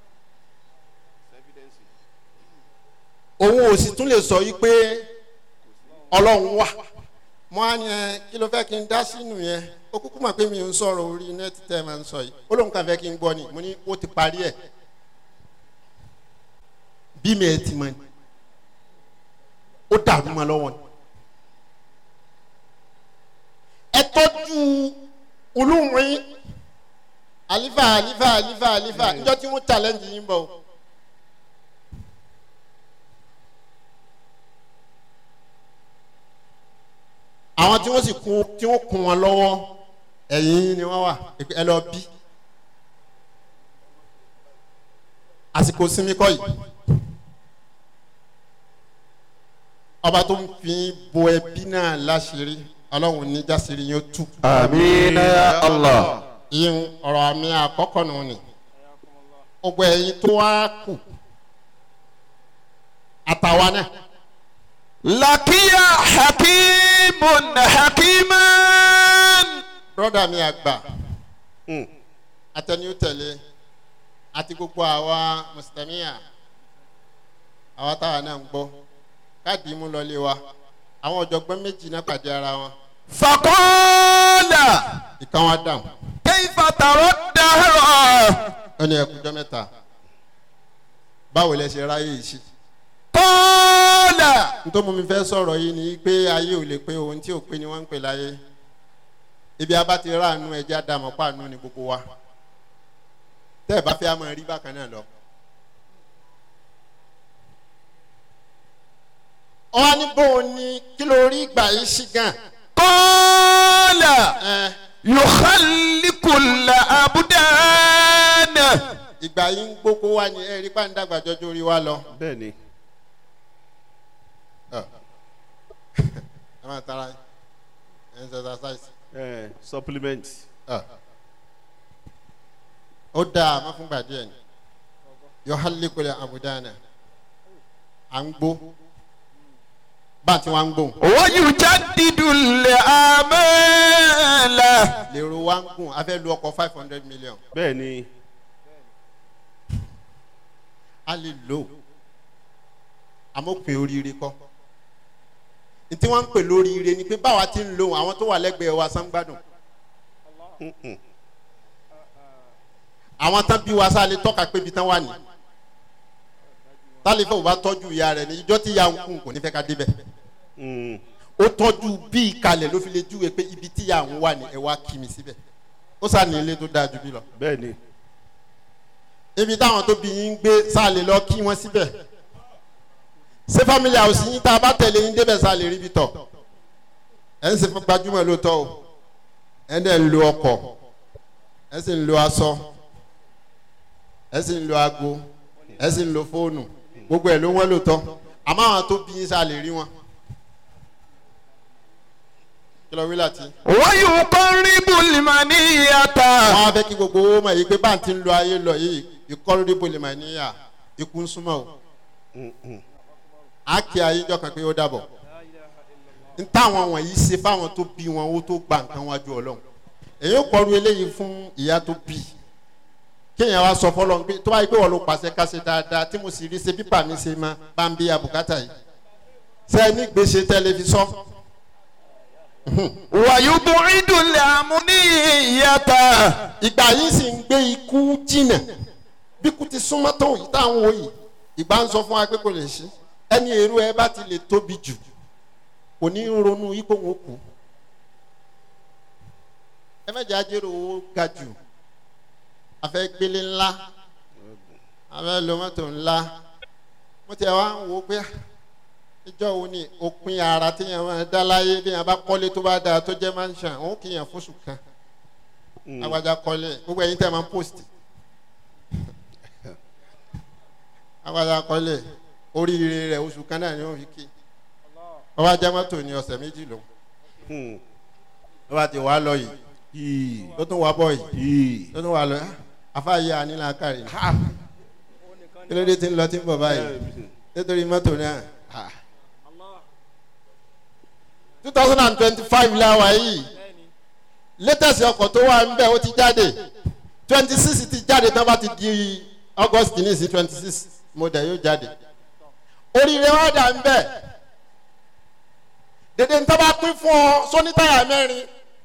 òun ò sì tún lè sọ yìí pé ọlọ́run wà mo á ní ẹ kí ló fẹ́ kí n dá sínú yẹn ó kúkú mọ̀ pé mi ò ń sọ̀rọ̀ orí nẹ́ẹ̀tì tẹ́ ẹ máa ń sọ yìí ó lóun kàn fẹ́ kí n gbọ́ ni mo ní ó ti parí ẹ̀ bí mi ẹ̀ ti mọ̀ ni ó dàrú mọ́ lọ́wọ́ ni ẹ tọ́jú olóhùn àlífà àlífà àlífà àlífà níjọ́ tí wọ́n challenge yín bọ̀ o. àwọn tí wọ́n sì kún tí wọ́n kún wọn lọ́wọ́ ẹ̀yìn ni wọ́n wà ẹ lọ bí àsìkò sinmi kọ́ yìí ọba tó ń fi bo ẹbí náà láṣìírí ọlọ́run ní jásìírí yóò tú. آمين يا الله ìyẹn ọ̀rọ̀ àmì àkọ́kọ́ nù ni gbogbo ẹ̀yin tó wá kù àtàwa náà لقي حكيم حكيما broda mi àgbà Mm. atẹni ó tẹ̀lé àti gbogbo àwa mùsùlùmíà àwa táwa náà ń gbọ́ káàdì mú lọlé wa àwọn ọ̀jọ̀gbọ́n méjì náà pàdé ara wọn فقال ìkan wa dáhùn كيف ترى الدهر ó ní ẹkùjọ́ mẹ́ta báwo lẹ ṣe ráyè yìí sí. قال nítorí mo mi fẹ́ sọ̀rọ̀ yìí ni pé ayé ò lè pé ohun tí ò pé ni wọ́n ń pè láyé ibi abá ti ráàánú ẹja dàmọ́ pàánú ni gbogbo wa tẹ́ ẹ bá fẹ́ a máa rí bákan náà lọ. wọ́n á ní bóun ni kí ló rí ìgbà yìí sí gan. قال ẹ يخلق الأبدان ìgbà yìí ń gbókó wá ní ẹ̀rí pàǹdàgbà jọjọ orí wa lọ. bẹ́ẹ̀ ni ẹ máa tara ẹ ẹ ń ṣe exercise. ẹ supplement ó dáa má fún gbàdí ẹ̀ ní yọ hálíkùlẹ̀ àbùdánà à ń gbó bá a ti wá ń gbó ويجدد الآمال lèrò wá ń gùn a fẹ́ lu ọkọ̀ five hundred million bẹ́ẹ̀ ni a lè lò ó amópin oríire kọ́ ntí wọ́n ń pè lóríire ni pé báwa ti ń lò ó àwọn tó wà lẹ́gbẹ̀ẹ́ wa sán gbádùn Mm-mm. àwọn tán bí wa sá lè tọ́ka pé ibi tán wà ní tálífẹ́ ò bá tọ́jú ìyá rẹ̀ ní ìjọ́ tí ìyá ń kún kò ní fẹ́ ká débẹ̀. Mm. ó tọ́jú bí ìkalẹ̀ ló fi lè júwe pé ibi tí àwọn wà ní ẹ wá kí mi síbẹ̀ ó sá ní ilé tó dáa ju bí lọ bẹ́ẹ̀ ni ibi táwọn tó bí yín ń gbé sá lè lọ kí wọ́n síbẹ̀ ṣé family house yín tá a bá tẹ̀lé yín débẹ̀ sá lè rí ibi tọ̀ ẹ̀ ń ṣe fún gbajúmọ̀ lóòótọ́ o ẹ̀ ń dẹ̀ ń lo ọkọ̀ ẹ̀ sì ń lo aṣọ ẹ̀ sì ń lo aago ẹ sì ń lo fóònù gbogbo ẹ̀ ló wọ́n lò tọ́ àmọ́ àwọn tó bí yín sá lè rí wọn. kí ló wí láti. ويقرب المنية wọ́n á fẹ́ kí gbogbo owó mọ̀ yìí pé bá ń ti ń lo ayé lọ yìí ìkọ́lódé bolè mà níyà ikú ń súnmọ́ o. á kí ayé jọ kan pé ó dàbọ̀. ń táwọn wọ̀nyí ṣe fáwọn tó bí wọn ó tó gba nǹkan wájú ọlọ́run. èyí ó kọlu eléyìí fún ìyá tó bí kéèyàn wá sọ fọlọ́n pé tó bá yẹ pé wọ́n ló pàṣẹ ká ṣe dáadáa tí mo sì rí ṣe pípà mi ṣe máa bá ń bí abùkátà yìí. sẹ́ni gbèsè tẹlifíṣọ́ ويبعد الأمنية ìgbà yìí sì ń gbé ikú jìnà bí kú ti súnmọ́ tó yìí táwọn wò yìí ìgbà ń sọ fún wa pé kò lè ṣe ẹni èrò ẹ bá ti lè tóbi jù kò ní í ronú ipò wọn kù ẹ mẹ́jọ ajérò owó ga jù afẹ́ gbélé ńlá afẹ́ lo mọ́tò ńlá mo ti wá ń wo pé ah, ìjọ wo ni òpin ara téèyàn máa dá láyé téèyàn bá kọ́lé tó bá dáa tó jẹ́ mansion òun kì í yàn fóṣù kan agbada kọ́lé gbogbo ẹ̀yin tẹ́ máa ń post agbada kọ́lé oríire rẹ̀ oṣù kan náà ni wọ́n fi kí ọba jẹ́ mọ́tò ní ọ̀sẹ̀ méjì lò ọba ti wá lọ yìí yìí tó tún wá bọ̀ yìí yìí tó tún wá lọ afáyé ànílà kárí kí ló dé tí ń lọ tí ń bọ̀ báyìí nítorí mọ́tò náà two thousand and twenty-five la wà yìí latest ọkọ̀ tó wà ń bẹ̀ ó ti jáde twenty six ti jáde tán bá ti di august ní sí twenty six model yóò jáde oríire wa dà ń bẹ̀ dèdè ń tábà pín fún ọ sóní táyà mẹ́rin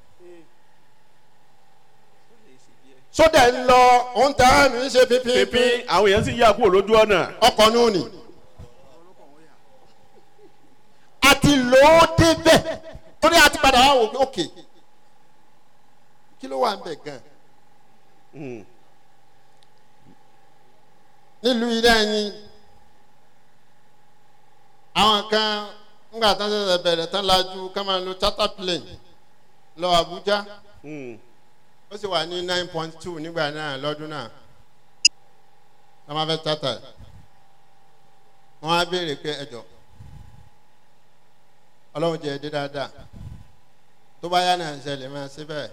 sódà ń lọ òun tẹ̀ ẹ́ mi ń ṣe pínpín pínpín àwọn èèyàn sì yà kúrò lójú ọ̀nà ọkọ̀ ní òní àti lò ó débẹ̀ torí àti padà wá wò pé òkè kí ló wà ń bẹ̀ gan Mm. nílùú ilé ẹni àwọn kan ńgbà tán ṣẹ̀ṣẹ̀ bẹ̀rẹ̀ tán lajú ká máa lo charter plane lọ Àbújá Mm. ó sì wà ní nine point two nígbà náà lọ́dún náà wọ́n máa fẹ́ charter ẹ̀ wọ́n á béèrè pé ẹjọ́ ọlọ́run jẹ́ ẹdí dáadáa tó bá yá náà ń ṣẹlẹ̀ máa ṣe bẹ́ẹ̀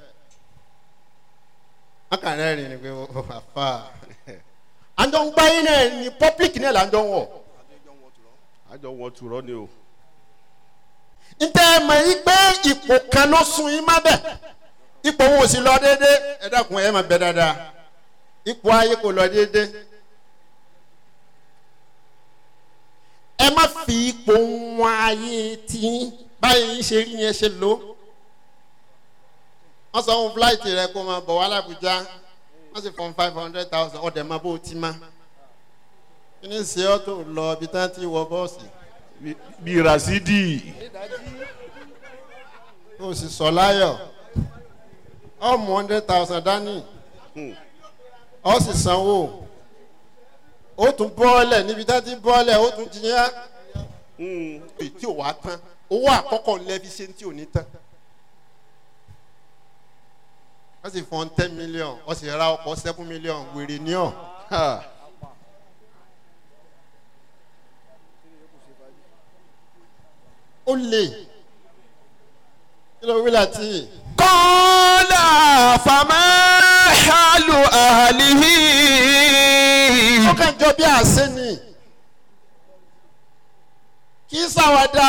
wọ́n kàn rẹ́rìn ni pé ó àfà àjọ ń gbáyé náà ní public náà là ń jọ ń wọ̀ àjọ wọn tùrọ ni o ntẹ́ ẹ mọ̀ yí pé ipò kan ló sun yín má bẹ̀ ipò wọn ò sì lọ déédéé ẹ dákun ẹ máa bẹ dáadáa ipò ayé kò lọ déédéé ẹ má fi ipò wọn ayé tí báyìí ṣe rí yẹn ṣe lò wọ́n sọ fún fúláìtì rẹ kó máa bọ̀ wá lábújá wọ́n sì fún five hundred thousand ọ̀dẹ̀ máa bó o ti má kí ni ṣe ọ́ tó lọ ibi tí wọ́n ti wọ bọ́ọ̀sì Bí- bíi rasidi ó sì sọ láyọ̀ ọmọ hundred thousand dání ó sì sanwó ó tún bọ́ọ̀lẹ̀ níbi tá ti bọ́ọ̀lẹ̀ ó tún jiyàn èyí tí ò wá tán owó àkọ́kọ́ lẹ́bi ṣe tí ò ní tán wọ́n sì fọ́n ten million wọ́n sì ra ọkọ̀ seven million wèrè ní ọ̀ Ha. ó lè kí ló wí láti قال فما حال أهله ó kàn jọ bí àṣẹ ni kì í ṣàwádà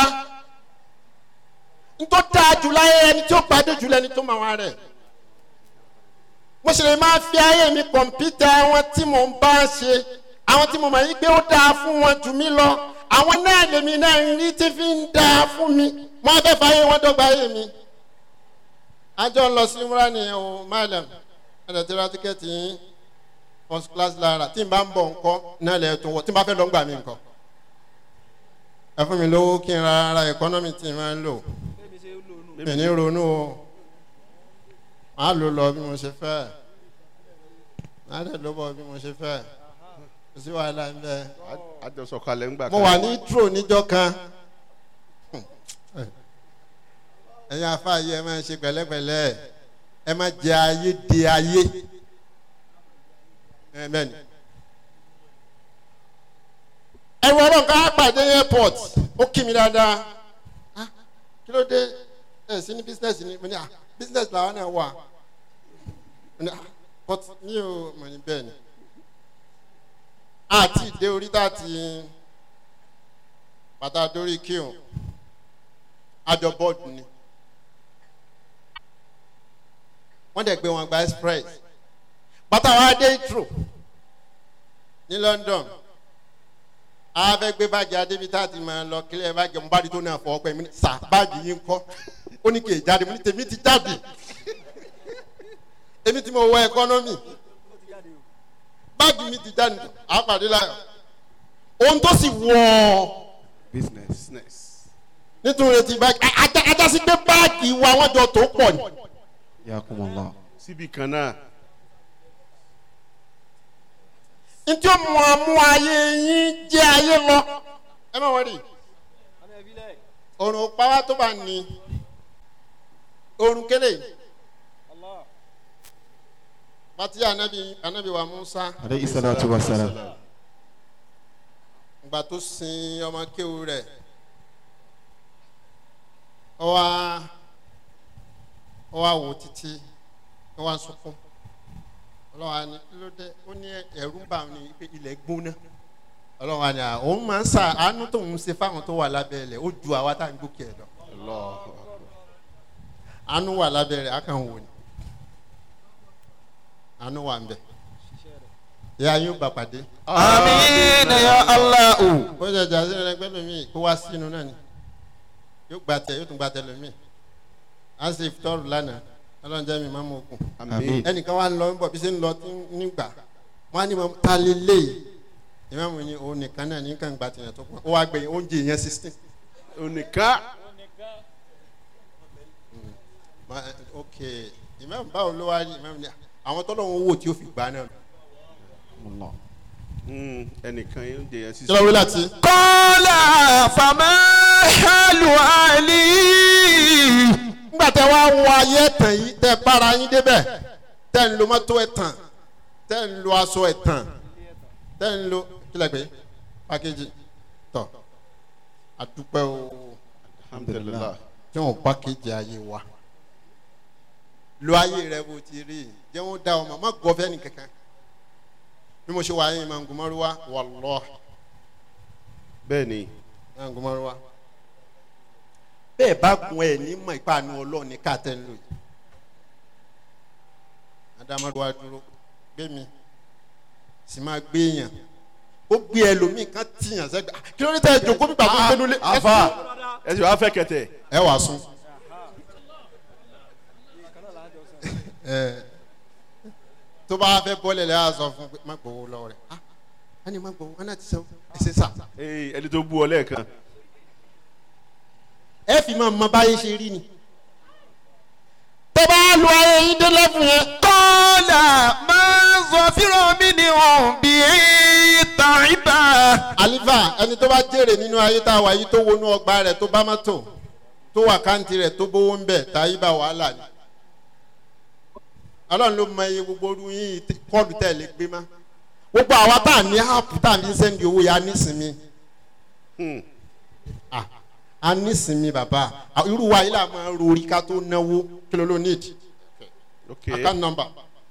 ntọ́ dáa jù láyé ẹni tí ó gbádé jù lẹ́ni tó máa wá rẹ̀ mo ṣe lè máa fi ayé mi kọ̀mpútà àwọn tí mò ń bá ṣe àwọn tí mo mọ̀ yí pé ó dáa fún wọn jù mí lọ àwọn náà lèmi náà ń rí tí fi ń dáa fún mi mo á fẹ́ fàyè wọn dọ́gba ayé mi. àjọ ń lọ sí múra nìyẹn o madam ẹ̀dẹ̀ tí ra tíkẹ́ẹ̀tì yín first class lára tí n bá ń bọ̀ ńkọ́ náà lẹ̀ tó wọ̀ tí n bá fẹ́ lọ ń gbà mí ńkọ́ ẹ fún mi lówó kí n ra ara economy tí n máa ń lò mi ní ronú o màá lò lọ bí mo ṣe fẹ́ màá dẹ̀ ló bọ̀ bí mo ṣe fẹ́ kò sí wàhálà ń bẹ. àjọ sọ̀kalẹ̀ ńgbà mo wà ní tro níjọ́ kan ẹ̀yin afáàyè ẹ máa ṣe pẹ̀lẹ́pẹ̀lẹ́ ẹ má jẹ ayé de ayé ẹ bẹ́ẹ̀ ni ẹ̀rù ọlọ́run ká pàdé airport ó kí mi dáadáa Ah, kí ló dé ẹ̀ sí ní business ni mo ní ah business làwọn náà wà mo ní ah but mi ò mọ̀ ní bẹ́ẹ̀ ni àti ìdè orí tá a ti bàtà dórí kíhùn àjọ bọ́ọ̀dù ni wọ́n dẹ̀ gbé wọn gba express bàtà wa dé ìtro ní london a fẹ́ gbé báàgì adébi tá a ti máa lọ kílẹ̀ báàgì ọmọ báàgì tó náà fọwọ́ pẹ́ mi ní sà báàgì yín kọ́ ó ní kì í jáde mo ní tèmi ti jáde èmi tí mo wọ ẹkọ́nọ́mì báàgì mi ti jáde àpàdé láyọ̀ ohun tó sì wọ̀ ọ́ business business. nítorí ti báàgì ajá ajá sí pé báàgì wa wọ́n jọ tó pọ̀ ni yakumullah. síbi kan náà ntí ó mú amú ayé yín jẹ́ ayé lọ ẹ má wọlé òrùn pàwá tó bá ní òrùn kélé pàtí anabi anabi wa musa aleyhi salatu wa salam. ìgbà tó sin ọmọ kéwu rẹ̀ ọ wá ọ wá wò títí ọ wá sunkún ọlọ́wà ni kí ló dé ó ní ẹ̀rú ń bà ní pé ilẹ̀ gbóná ọlọ́wà ni à òun máa ń sà àánú tóun ṣe fáwọn tó wà lábẹ́ ilẹ̀ ó ju àwa tá à ń gòkè ẹ̀ lọ àánú wà lábẹ́ rẹ̀ á kàn wò ni àánú wà ń bẹ̀ ìyá yín ó bá pàdé amiina ya allahu. ó jẹ jà sínú ẹgbẹ́ lómi kó wá sínú náà ni yóò gba tẹ yóò tún gba tẹ lómi à ń ṣe ìfitọ́rù lánàá ọlọ́run jẹ́ mi máa mú okùn àmì ẹnìkan wá ń lọ ń bọ̀ bí ṣe ń lọ tí ń- nígbà wọn á ní mọ ta lé lé ìmáàmù ni òun nìkan náà ní kàn gba tìyàn tó pọ̀ ó wá gbẹ̀yìn oúnjẹ yẹn sixteen onìkan ok ìmáàmù báwo ló wá rí ìmáàmù ni àwọn tọ́lọ́run wò tí ó fi gbà náà. Mm, ẹnìkan yóò jẹ yẹn kí ló wí láti. kọ́lá fama halu ali. nígbà tẹ wá wọ ayé ẹ̀tàn yìí tẹ bára yín débẹ̀ tẹ ń lo mọ́tò ẹ̀tàn tẹ ń lo aṣọ ẹ̀tàn tẹ ń lo kílẹ̀ pé pákéjì tọ̀ àdúpẹ́ o alhamdulilah tí wọn pákéjì ayé wa lo ayé rẹ bó ti rí jẹ́ wọn dá ọmọ má gbọ́ fẹ́ nìkankan bí mo ṣe wà yín máa ń gun mọ́rúwá wàlọ́ bẹ́ẹ̀ ni máa ń gun mọ́rúwá bẹ́ẹ̀ bá gun ẹ̀ ní mọ̀ ìpànù ọlọ́run ní káàtẹ́ ń lò yìí adamaduwa dúró gbé mi sì máa gbé yàn ó gbé ẹlòmíì kan tìyàn sẹ́gbẹ̀ kí ló ní tẹ́ ẹ jòkó bí gbàgbọ́ gbẹ́nu lé afa ẹ sì wá fẹ́ kẹtẹ ẹ wàá sún. ẹ tó bá fẹ́ bọ́lẹ̀ lẹ́yà sọ fún pé má gbowó lọ́wọ́ rẹ̀ ah á ní má gbowó wọn náà ti sẹ́wọ́ ẹ ṣe sà. ee ẹni tó bú ọ lẹ́ẹ̀kan ẹ fi máa mọ báyé ṣe rí ni. tó bá lu ayé yín dé lẹ́fún yẹn. kọ́lá máa zọ fíràn mi ni òun bí tàìbà. àlífà ẹni tó bá jèrè nínú ayé tá a wà yìí tó wọnú ọgbà rẹ̀ tó bá mọ́tò tó wà káǹtì rẹ̀ tó bówó ń bẹ̀ táyé bá wàhálà ni. ọlọ́run ló mọ iye gbogbo orú yín kọ́ọ̀dù tẹ̀lé gbé má. gbogbo àwa tá a ní áàpù tá a fi ń sẹ́ndì owó yà á nísìnyí. Hmm. Ah, a nísìnyí bàbá Ah, irú wa yìí là máa ń rori ká tó náwó kí ló ló need ok account number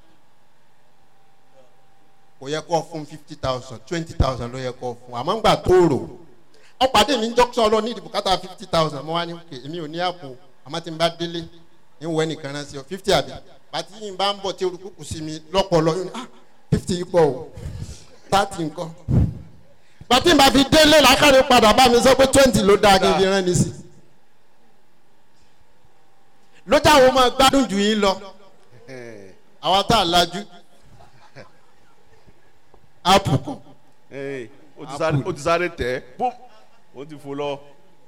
kò yẹ kó fún fifty thousand twenty thousand ló yẹ kó fún àmọ́ ńgbà tó rò ọ pàdé mi ń jọ́sọ̀ lọ ní ìdìbò kátà fifty thousand mo wá ní òkè èmi ò ní àpò àmọ́ tí n bá délé ń wọ ẹnìkan náà sí ọ fifty àbí bàtí yìí bá ń bọ̀ tí olùkúkú sí mi lọ́pọ̀lọ́ yóò ní ah fifty yìí pọ̀ o thirty nǹkan bàtí n bá fi délé làákàrè padà bá mi sọ pé twenty ló dáa kí n fi rán ni sí lójà wo máa gbádùn jù yín lọ ẹ àwa tá a lajú áàpù kọ ẹ o ti sáré o ti sáré tẹ bó o ti fò lọ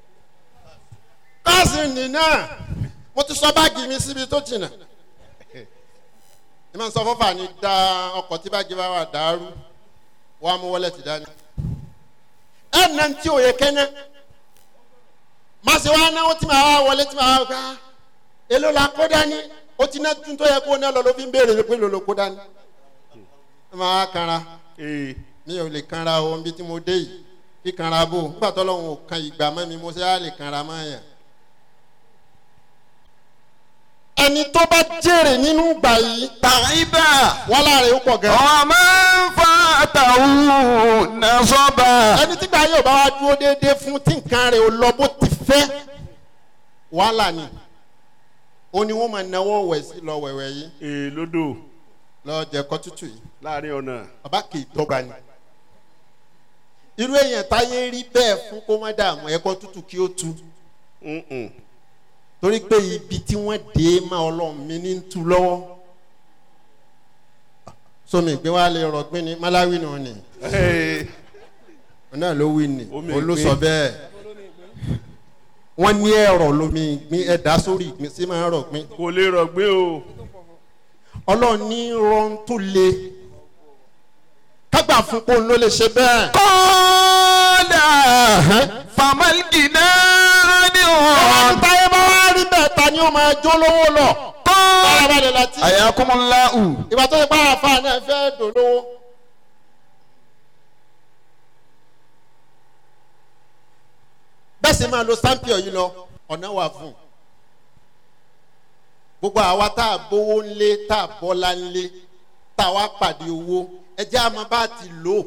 káàsì nìna mo ti sọ báàgì mi síbi tó jìnnà ní ma sọ fọfà ni da ọkọ̀ tí báàgì bá wà dàrú wọ́n á mú wọlé ti dání ẹ̀ nà tí o yẹ kẹ́nẹ́ má ṣe wá náwó tí màá wá wọlé tí màá wá gbá èló la kó dání o ti ná tún tó yẹ kó ná lọ ló fi ń béèrè pé ló ló kó dání ẹ máa kanra ee mi ò lè kanra o níbi tí mo dé yìí kíkanra bò nígbà tó lọ́hùn ò kan ìgbà mọ́ mi mo ṣe á lè kanra mọ́ yàn. ẹni tó bá jèrè nínú ìgbà yìí tàìbà wàhálà rẹ̀ ó pọ̀ gan. ọmọ nfa àtàwù nàṣọba. ẹni tí gbà yóò bá wá dúró déédéé fún tí nǹkan rẹ̀ ò lọ bó ti fẹ́ wàhálà ni ó ní wọ́n máa náwó wẹ̀ sí lọ wẹ̀wẹ̀ yìí ee lódò lọ jẹ̀kọ́ tútù yìí láàrin ọ̀nà bàbá kì í dọ́gba ni. irú èèyàn táyé rí bẹ́ẹ̀ fún kó má dààmú ẹ̀kọ́ tútù kí ó tu Mm-mm. torí pé ibi tí wọ́n dé má ọlọ́run mi ní tu lọ́wọ́ sọmi ìgbé wa lè rọgbìn ní malawi nù ni Hey, òun náà ló wí ni Omi òun ló ìgbín. sọ bẹ́ẹ̀ wọ́n ní ẹ̀rọ lómi ìgbín ẹ̀dá sórí ìgbín sí máa ń rọ̀gbìn kò lè rọ̀gbé o ọlọ́run ní rọ́n tó le kágbà fún kó ló lè ṣe bẹ́ẹ̀. kọ́ọ̀dà famalgina ni ọlọ́run wọn. táyé bá wá rí bẹ́ẹ̀ ta ni ó máa jó lówó lọ. kọ́ọ̀dà bárabalẹ̀ láti. ayakumulawu. ìgbà tó ṣe pé àfa náà fẹ́ dòlówó. bẹ́ẹ̀ sì máa lo sampion yìí lọ ọ̀nà wà fún un. gbogbo àwa tá a bówó ńlé tá a bọ́lá ńlé tá a wá pàdé owó ẹ jẹ́ àmọ́ bá a ti lò ó.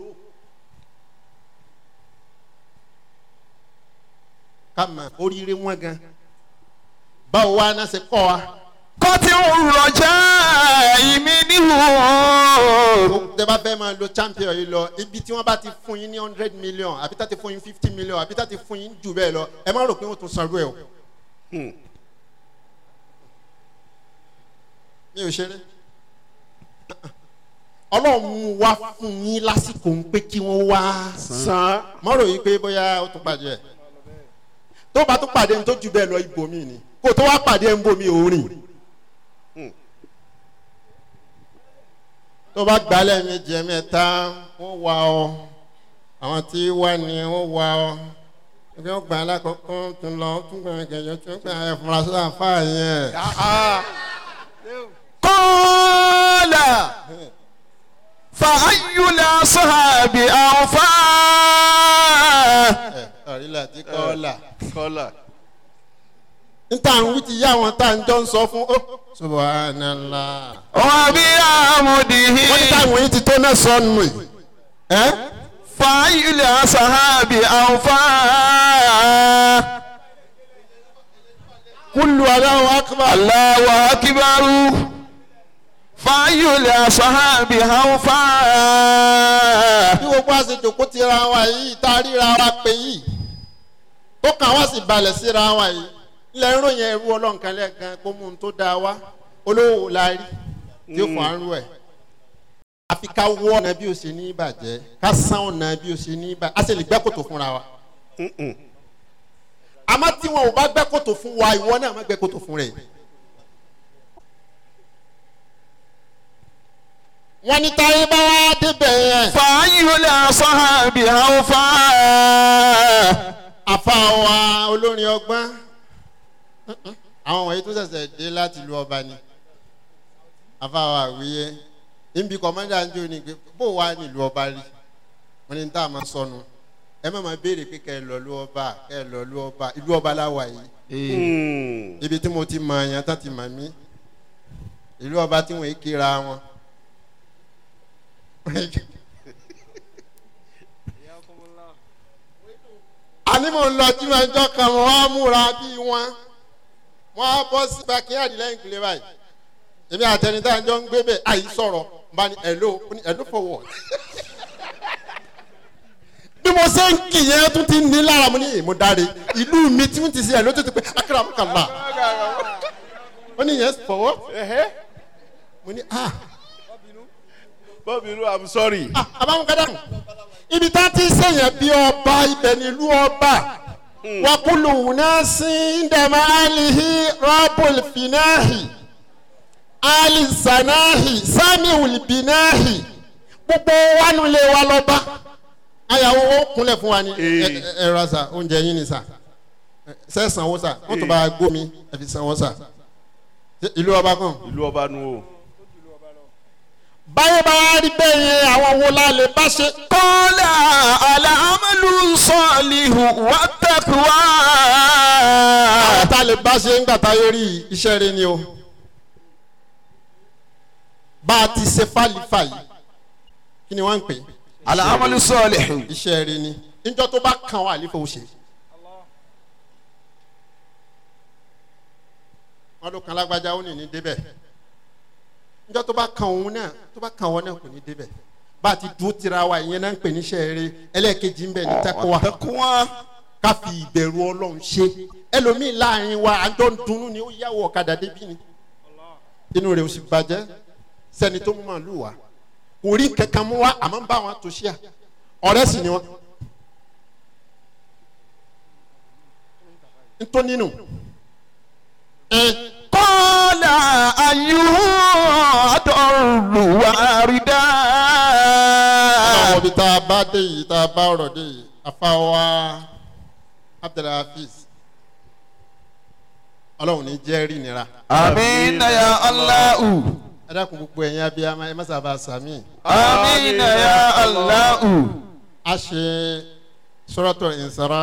ká mọ̀ oríire wọn gan báwo wá náà ṣe kọ́ wa kọ́tí rọjà ìmí níhù. tẹ bá fẹ́ máa lo champion yìí lọ ibi tí wọ́n bá ti fún yín ní hundred million àbí tá ti fún yín fifty million àbí tá ti fún yín jù bẹ́ẹ̀ lọ ẹ má rò pé wọ́n tún sanwó ẹ̀ o. Hmm. mi ò ṣeré ọlọ́run mú wá fún yín lásìkò ń pé kí wọ́n wá san má rò yìí pé bóyá ó tún pàdé ẹ̀ tó bá tún pàdé ní tó jù bẹ́ẹ̀ lọ ibòmí ni kó tó wá pàdé ẹ̀ ń bomi òórìn. tó bá gbalẹ̀ méjì ẹ̀mẹ́ta wọ́n wá ọ àwọn tí wá ní wọ́n wá ọ ẹgbẹ́ ọgbà alákọ̀ọ́kọ́ tún lọ tún gbà gẹ̀yọ́ tún gbà ẹ̀ fúnra sí àfa yẹn. kọ́ọ̀dà fàáyùlà sọ̀hábì àwọ̀fà. ẹ ọ̀rílà tí kọ́ là. kọ́là níta ń wí ti yá àwọn tá à ń jọ ń sọ fún ó. subhanallah. wọ́n bí àmúdìhí. wọ́n ní táwọn yìí ti tó náà sọnù yìí. ẹ́ fàáyùlà sọ̀hábì àwọ̀fà. kúlù aláwọ̀ akbar. Allahu akibaru fàáyùlà sọ̀hábì àwọ̀fà. bí gbogbo àṣejò kó ti ra wa yìí tá a ríra wa pé yìí tó kàn wá sì balẹ̀ síra wa yìí ilẹ̀ ń ròyìn ẹrú ọlọ́nkan lẹ́ẹ̀kan kó mú un tó dáa wá olówó la rí tí ó fọ àrùn ẹ̀ àfi ká wọ́ ọ̀nà bí o ṣe ní ìbàjẹ́ ká sán ọ̀nà bí o ṣe ní ìbàjẹ́ a sì lè gbẹ́ kòtò fúnra wa àmọ́ tí wọn ò bá gbẹ́ kòtò fún wa ìwọ náà má gbẹ́ kòtò fún rẹ̀ wọ́n ní táyé bá wá débẹ̀ yẹn. fàáyùlà sọ̀hábì àwọ̀fà. àfa wa olórin ọgbọ́n àwọn wọ̀nyí tó ṣẹ̀ṣẹ̀ dé láti lu ọba ni àfa wa àwíyé níbi kọ̀mọ́dà ń jó ni pé bó wà nílùú ọba rí wọn ni tá a máa sọnù ẹ má máa béèrè pé kẹ́ ẹ lọ lu ọba kẹ́ ẹ lọ lu ọba ìlú ọba láwa yìí Hmm. ibi tí mo ti mọ àyàn tán ti mọ̀ mí ìlú ọba tí wọ́n kíra wọn. àní mò ń lọ tí wọn jọ kan wọn á múra bí wọn wọn á bọ́ sí backyard lẹ́yìn kìlẹ̀ báyìí èmi àtẹnitá jọ ń gbé bẹ́ẹ̀ àyè sọ̀rọ̀ bá ní ẹ̀lò ó ní ẹ̀lò for what. bí mo ṣe ń kì yẹn tún ti ní lára mo ní èmo dáre ìlú mi tí wọ́n ti ṣe ẹ̀lò tó ti pé akérè àmúkàlà ó ní yes for what. mo ní ah bọ́bìrú i'm sorry. ah àbáwọn kádàmù ibi tá a ti sèyàn bí ọba ibẹ̀ nílùú ọba wakulu wunasi ndama alihi rabul finahi alisanahi samiul binahi gbogbo wanu lè wa lọ́ba ayàwó ó kúnlẹ̀ fún wa ní Ee. ẹ ra sa oúnjẹ yín ni sa ṣe sanwó sa wọ́n tún bá a gómi ẹ fi sanwó sa Ṣé ìlú ọba kan ìlú ọba nu o. báyọ̀ bá wá rí bẹ́ẹ̀ yẹn àwọn wo la lè bá ṣe kọ́lá alámàlú العمل الصالح والتقوى àwọn tá a lè bá ṣe ń gbà táyé rí iṣẹ́ rẹ ni o bá a ti ṣe fàlífà yìí kí ni wọ́n ń pè é العمل الصالح iṣẹ́ rẹ ni níjọ́ tó bá kàn wá àlífà ó ṣe. wọ́n ló kan lágbájá ó ní ní débẹ̀ níjọ́ tó bá kàn òun náà tó bá kàn wọ́n náà kò ní débẹ̀ bá a ti dúró tira wa ìyẹn náà ń pè ní iṣẹ́ rẹ ẹlẹ́ẹ̀kejì ń bẹ̀ ní tẹ́kọ̀ọ́ والتقوى ká fi ìbẹ̀rù ọlọ́run ṣe ẹlòmíì láàrin wa àjọ ń dunnú ni ó yàwó ọ̀kadà débí ni inú rẹ̀ ò sì bàjẹ́ sẹ́ni tó mú màálù wá kò rí kankan mú wá àmọ́ ń bá wọn tó ṣíà ọ̀rẹ́ sì ni wọn. ntọ́ nínú قال أيها أضر واردا àwọn ibi tá a bá dé yìí tá a bá ọ̀rọ̀ dé yìí afáwa abdulhafiz ọlọ́run ní jẹ́rìí nira آمين يا الله ẹ dákun gbogbo ẹ̀yin abiyamọ ẹ má sábà sàmì. آمين يا الله a ṣe sọ́rọ́tọ̀ ìnsara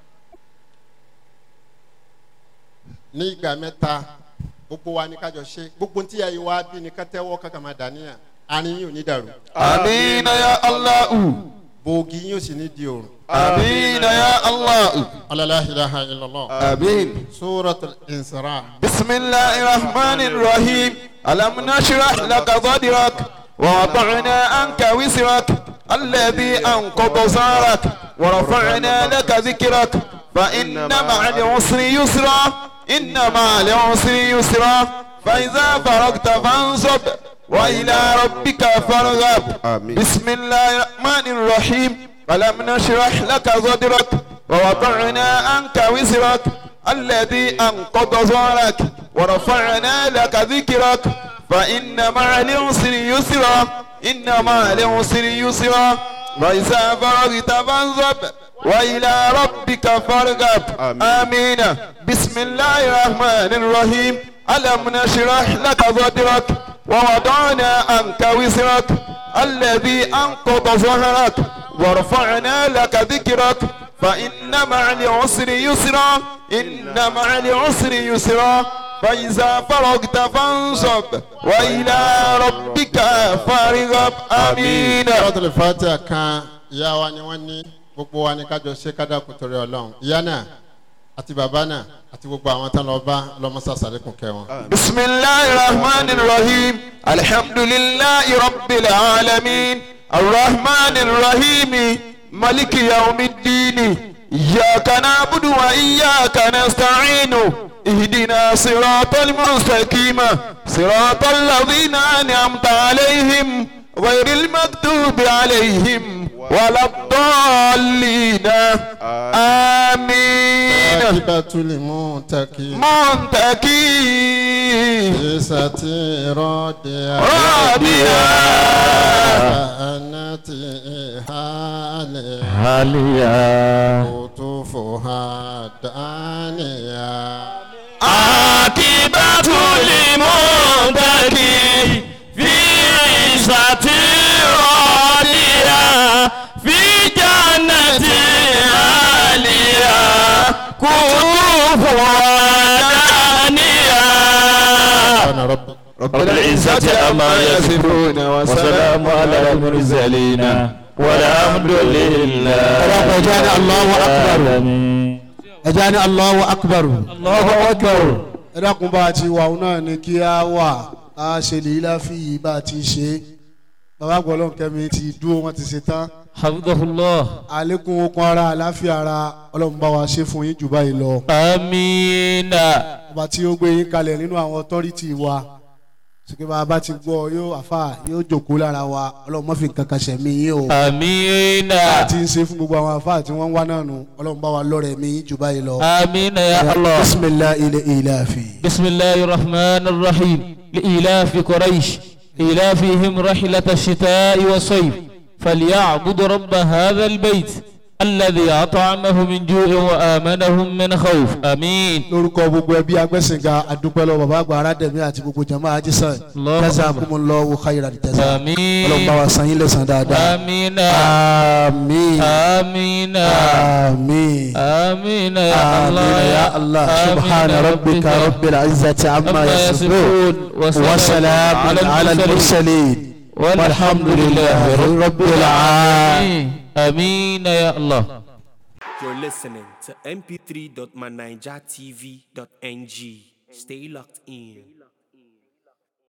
ní ìgbà mẹ́ta gbogbo wa ní kájọ ṣe gbogbo tí a yìí wá bí ní kátẹ́wọ́ kankan máa dàníyà àárín yìí ò ní dàrú آمين يا الله bòógì yìí ò sì ní di òrùn. آمين يا الله alala ilaha illallah. آمين sọ́rọ́tọ̀ ìnsara. بسم الله الرحمن الرحيم ألم نشرح لك صدرك ووضعنا عنك وزرك الذي أنقض ظهرك ورفعنا لك ذكرك فإن مع العسر يسرا إن مع العسر يسرا فإذا فرغت فانصب وإلى ربك فارغب آمين. بسم الله الرحمن الرحيم ألم نشرح لك صدرك ووضعنا عنك وزرك الذي أنقض ظهرك ورفعنا لك ذكرك فإن مع العسر يسرا إن مع العسر يسرا وإذا فرغت فانصب وإلى ربك فارغب آمين. آمين بسم الله الرحمن الرحيم ألم نشرح لك صدرك ووضعنا عنك وزرك الذي أنقض ظهرك ورفعنا لك ذكرك فإن مع العسر يسرا إن مع العسر يسرا فإذا فرغت فانصب وإلى ربك فارغب آمين sọ́rọ́tọ̀ fatiha kan ìyá wa ni wọ́n ní gbogbo wa ní kájọ ṣe kádàkùn torí ọlọ́run ìyá náà àti bàbá náà àti gbogbo àwọn tán lọ bá lọ́mọ́sá sàlékùn kẹwọn. بسم الله الرحمن الرحيم الحمد لله رب العالمين الرحمن الرحيم ملك يوم الدين إياك نعبد وإياك نستعين اهدنا صراط المستقيم صراط الذين أنعمت عليهم غير المكتوب عليهم ولا الضالين آمين akíbátú lè mú tẹ́kì. منتكي ìsàtì rọ́ọ̀dìyà. رابيا ànátì ìhàlẹ̀. Hallelujah. kòtòfòhà dánìyà. عاقبة للمتقي في عزة راضية في جنة عالية كفوة دانية ọ̀nà rọ́bì. رب العزة عما يصفون وسلام على المرسلين والحمد لله وجعل الله أكبر. العالمين. ẹja ní Allahu Akbar الله أكبر ẹ dákun bá a ti wà òun náà ni kí a wà a ṣe lè láfi yìí bá a ti ṣe bàbá gbọ́dọ̀ kẹ́mi ti dúró wọn ti ṣe tán حفظه الله àlékún okun ara àláfíà ara ọlọ́run bá wa ṣe fún yín jù báyìí lọ آمين ọba tí ó gbé yín kalẹ̀ nínú àwọn ọtọ́rìtì wa sókè bá a bá ti gbọ́ yóò àfà yóò jòkó lára wa ọlọ́run má fi nǹkan kan ṣẹ̀mí yín o آمين bá a ti ń ṣe fún gbogbo àwọn àfà tí wọ́n ń wá náà nù ọlọ́run bá wa lọ́rẹ̀ mi yín jù báyìí lọ. آمين يا الله bisimilahi ilẹ̀ ilafi. بسم الله الرحمن الرحيم لإيلاف قريش إيلافهم رحلة الشتاء والصيف فليعبد رب هذا البيت الذي أطعمهم من جوع وآمنهم من خوف آمين lórúkọ gbogbo ẹbí agbẹ́sìnga adúpẹ́lọ bàbá àgbà aládẹ̀mí àti gbogbo jama ajísàn Allahu jazakumullahu khairan jaza آمين ọlọ́run bá wa san yín lẹ́san dáadáa آمين àmín آمين àmín آمين يا الله آمين يا الله سبحان ربك رب العزة عما عما يصفون يصفون وسلام على المرسلين والحمد لله رب العالمين آمين يا الله You're listening to mp3.manijatv.ng. Stay locked in.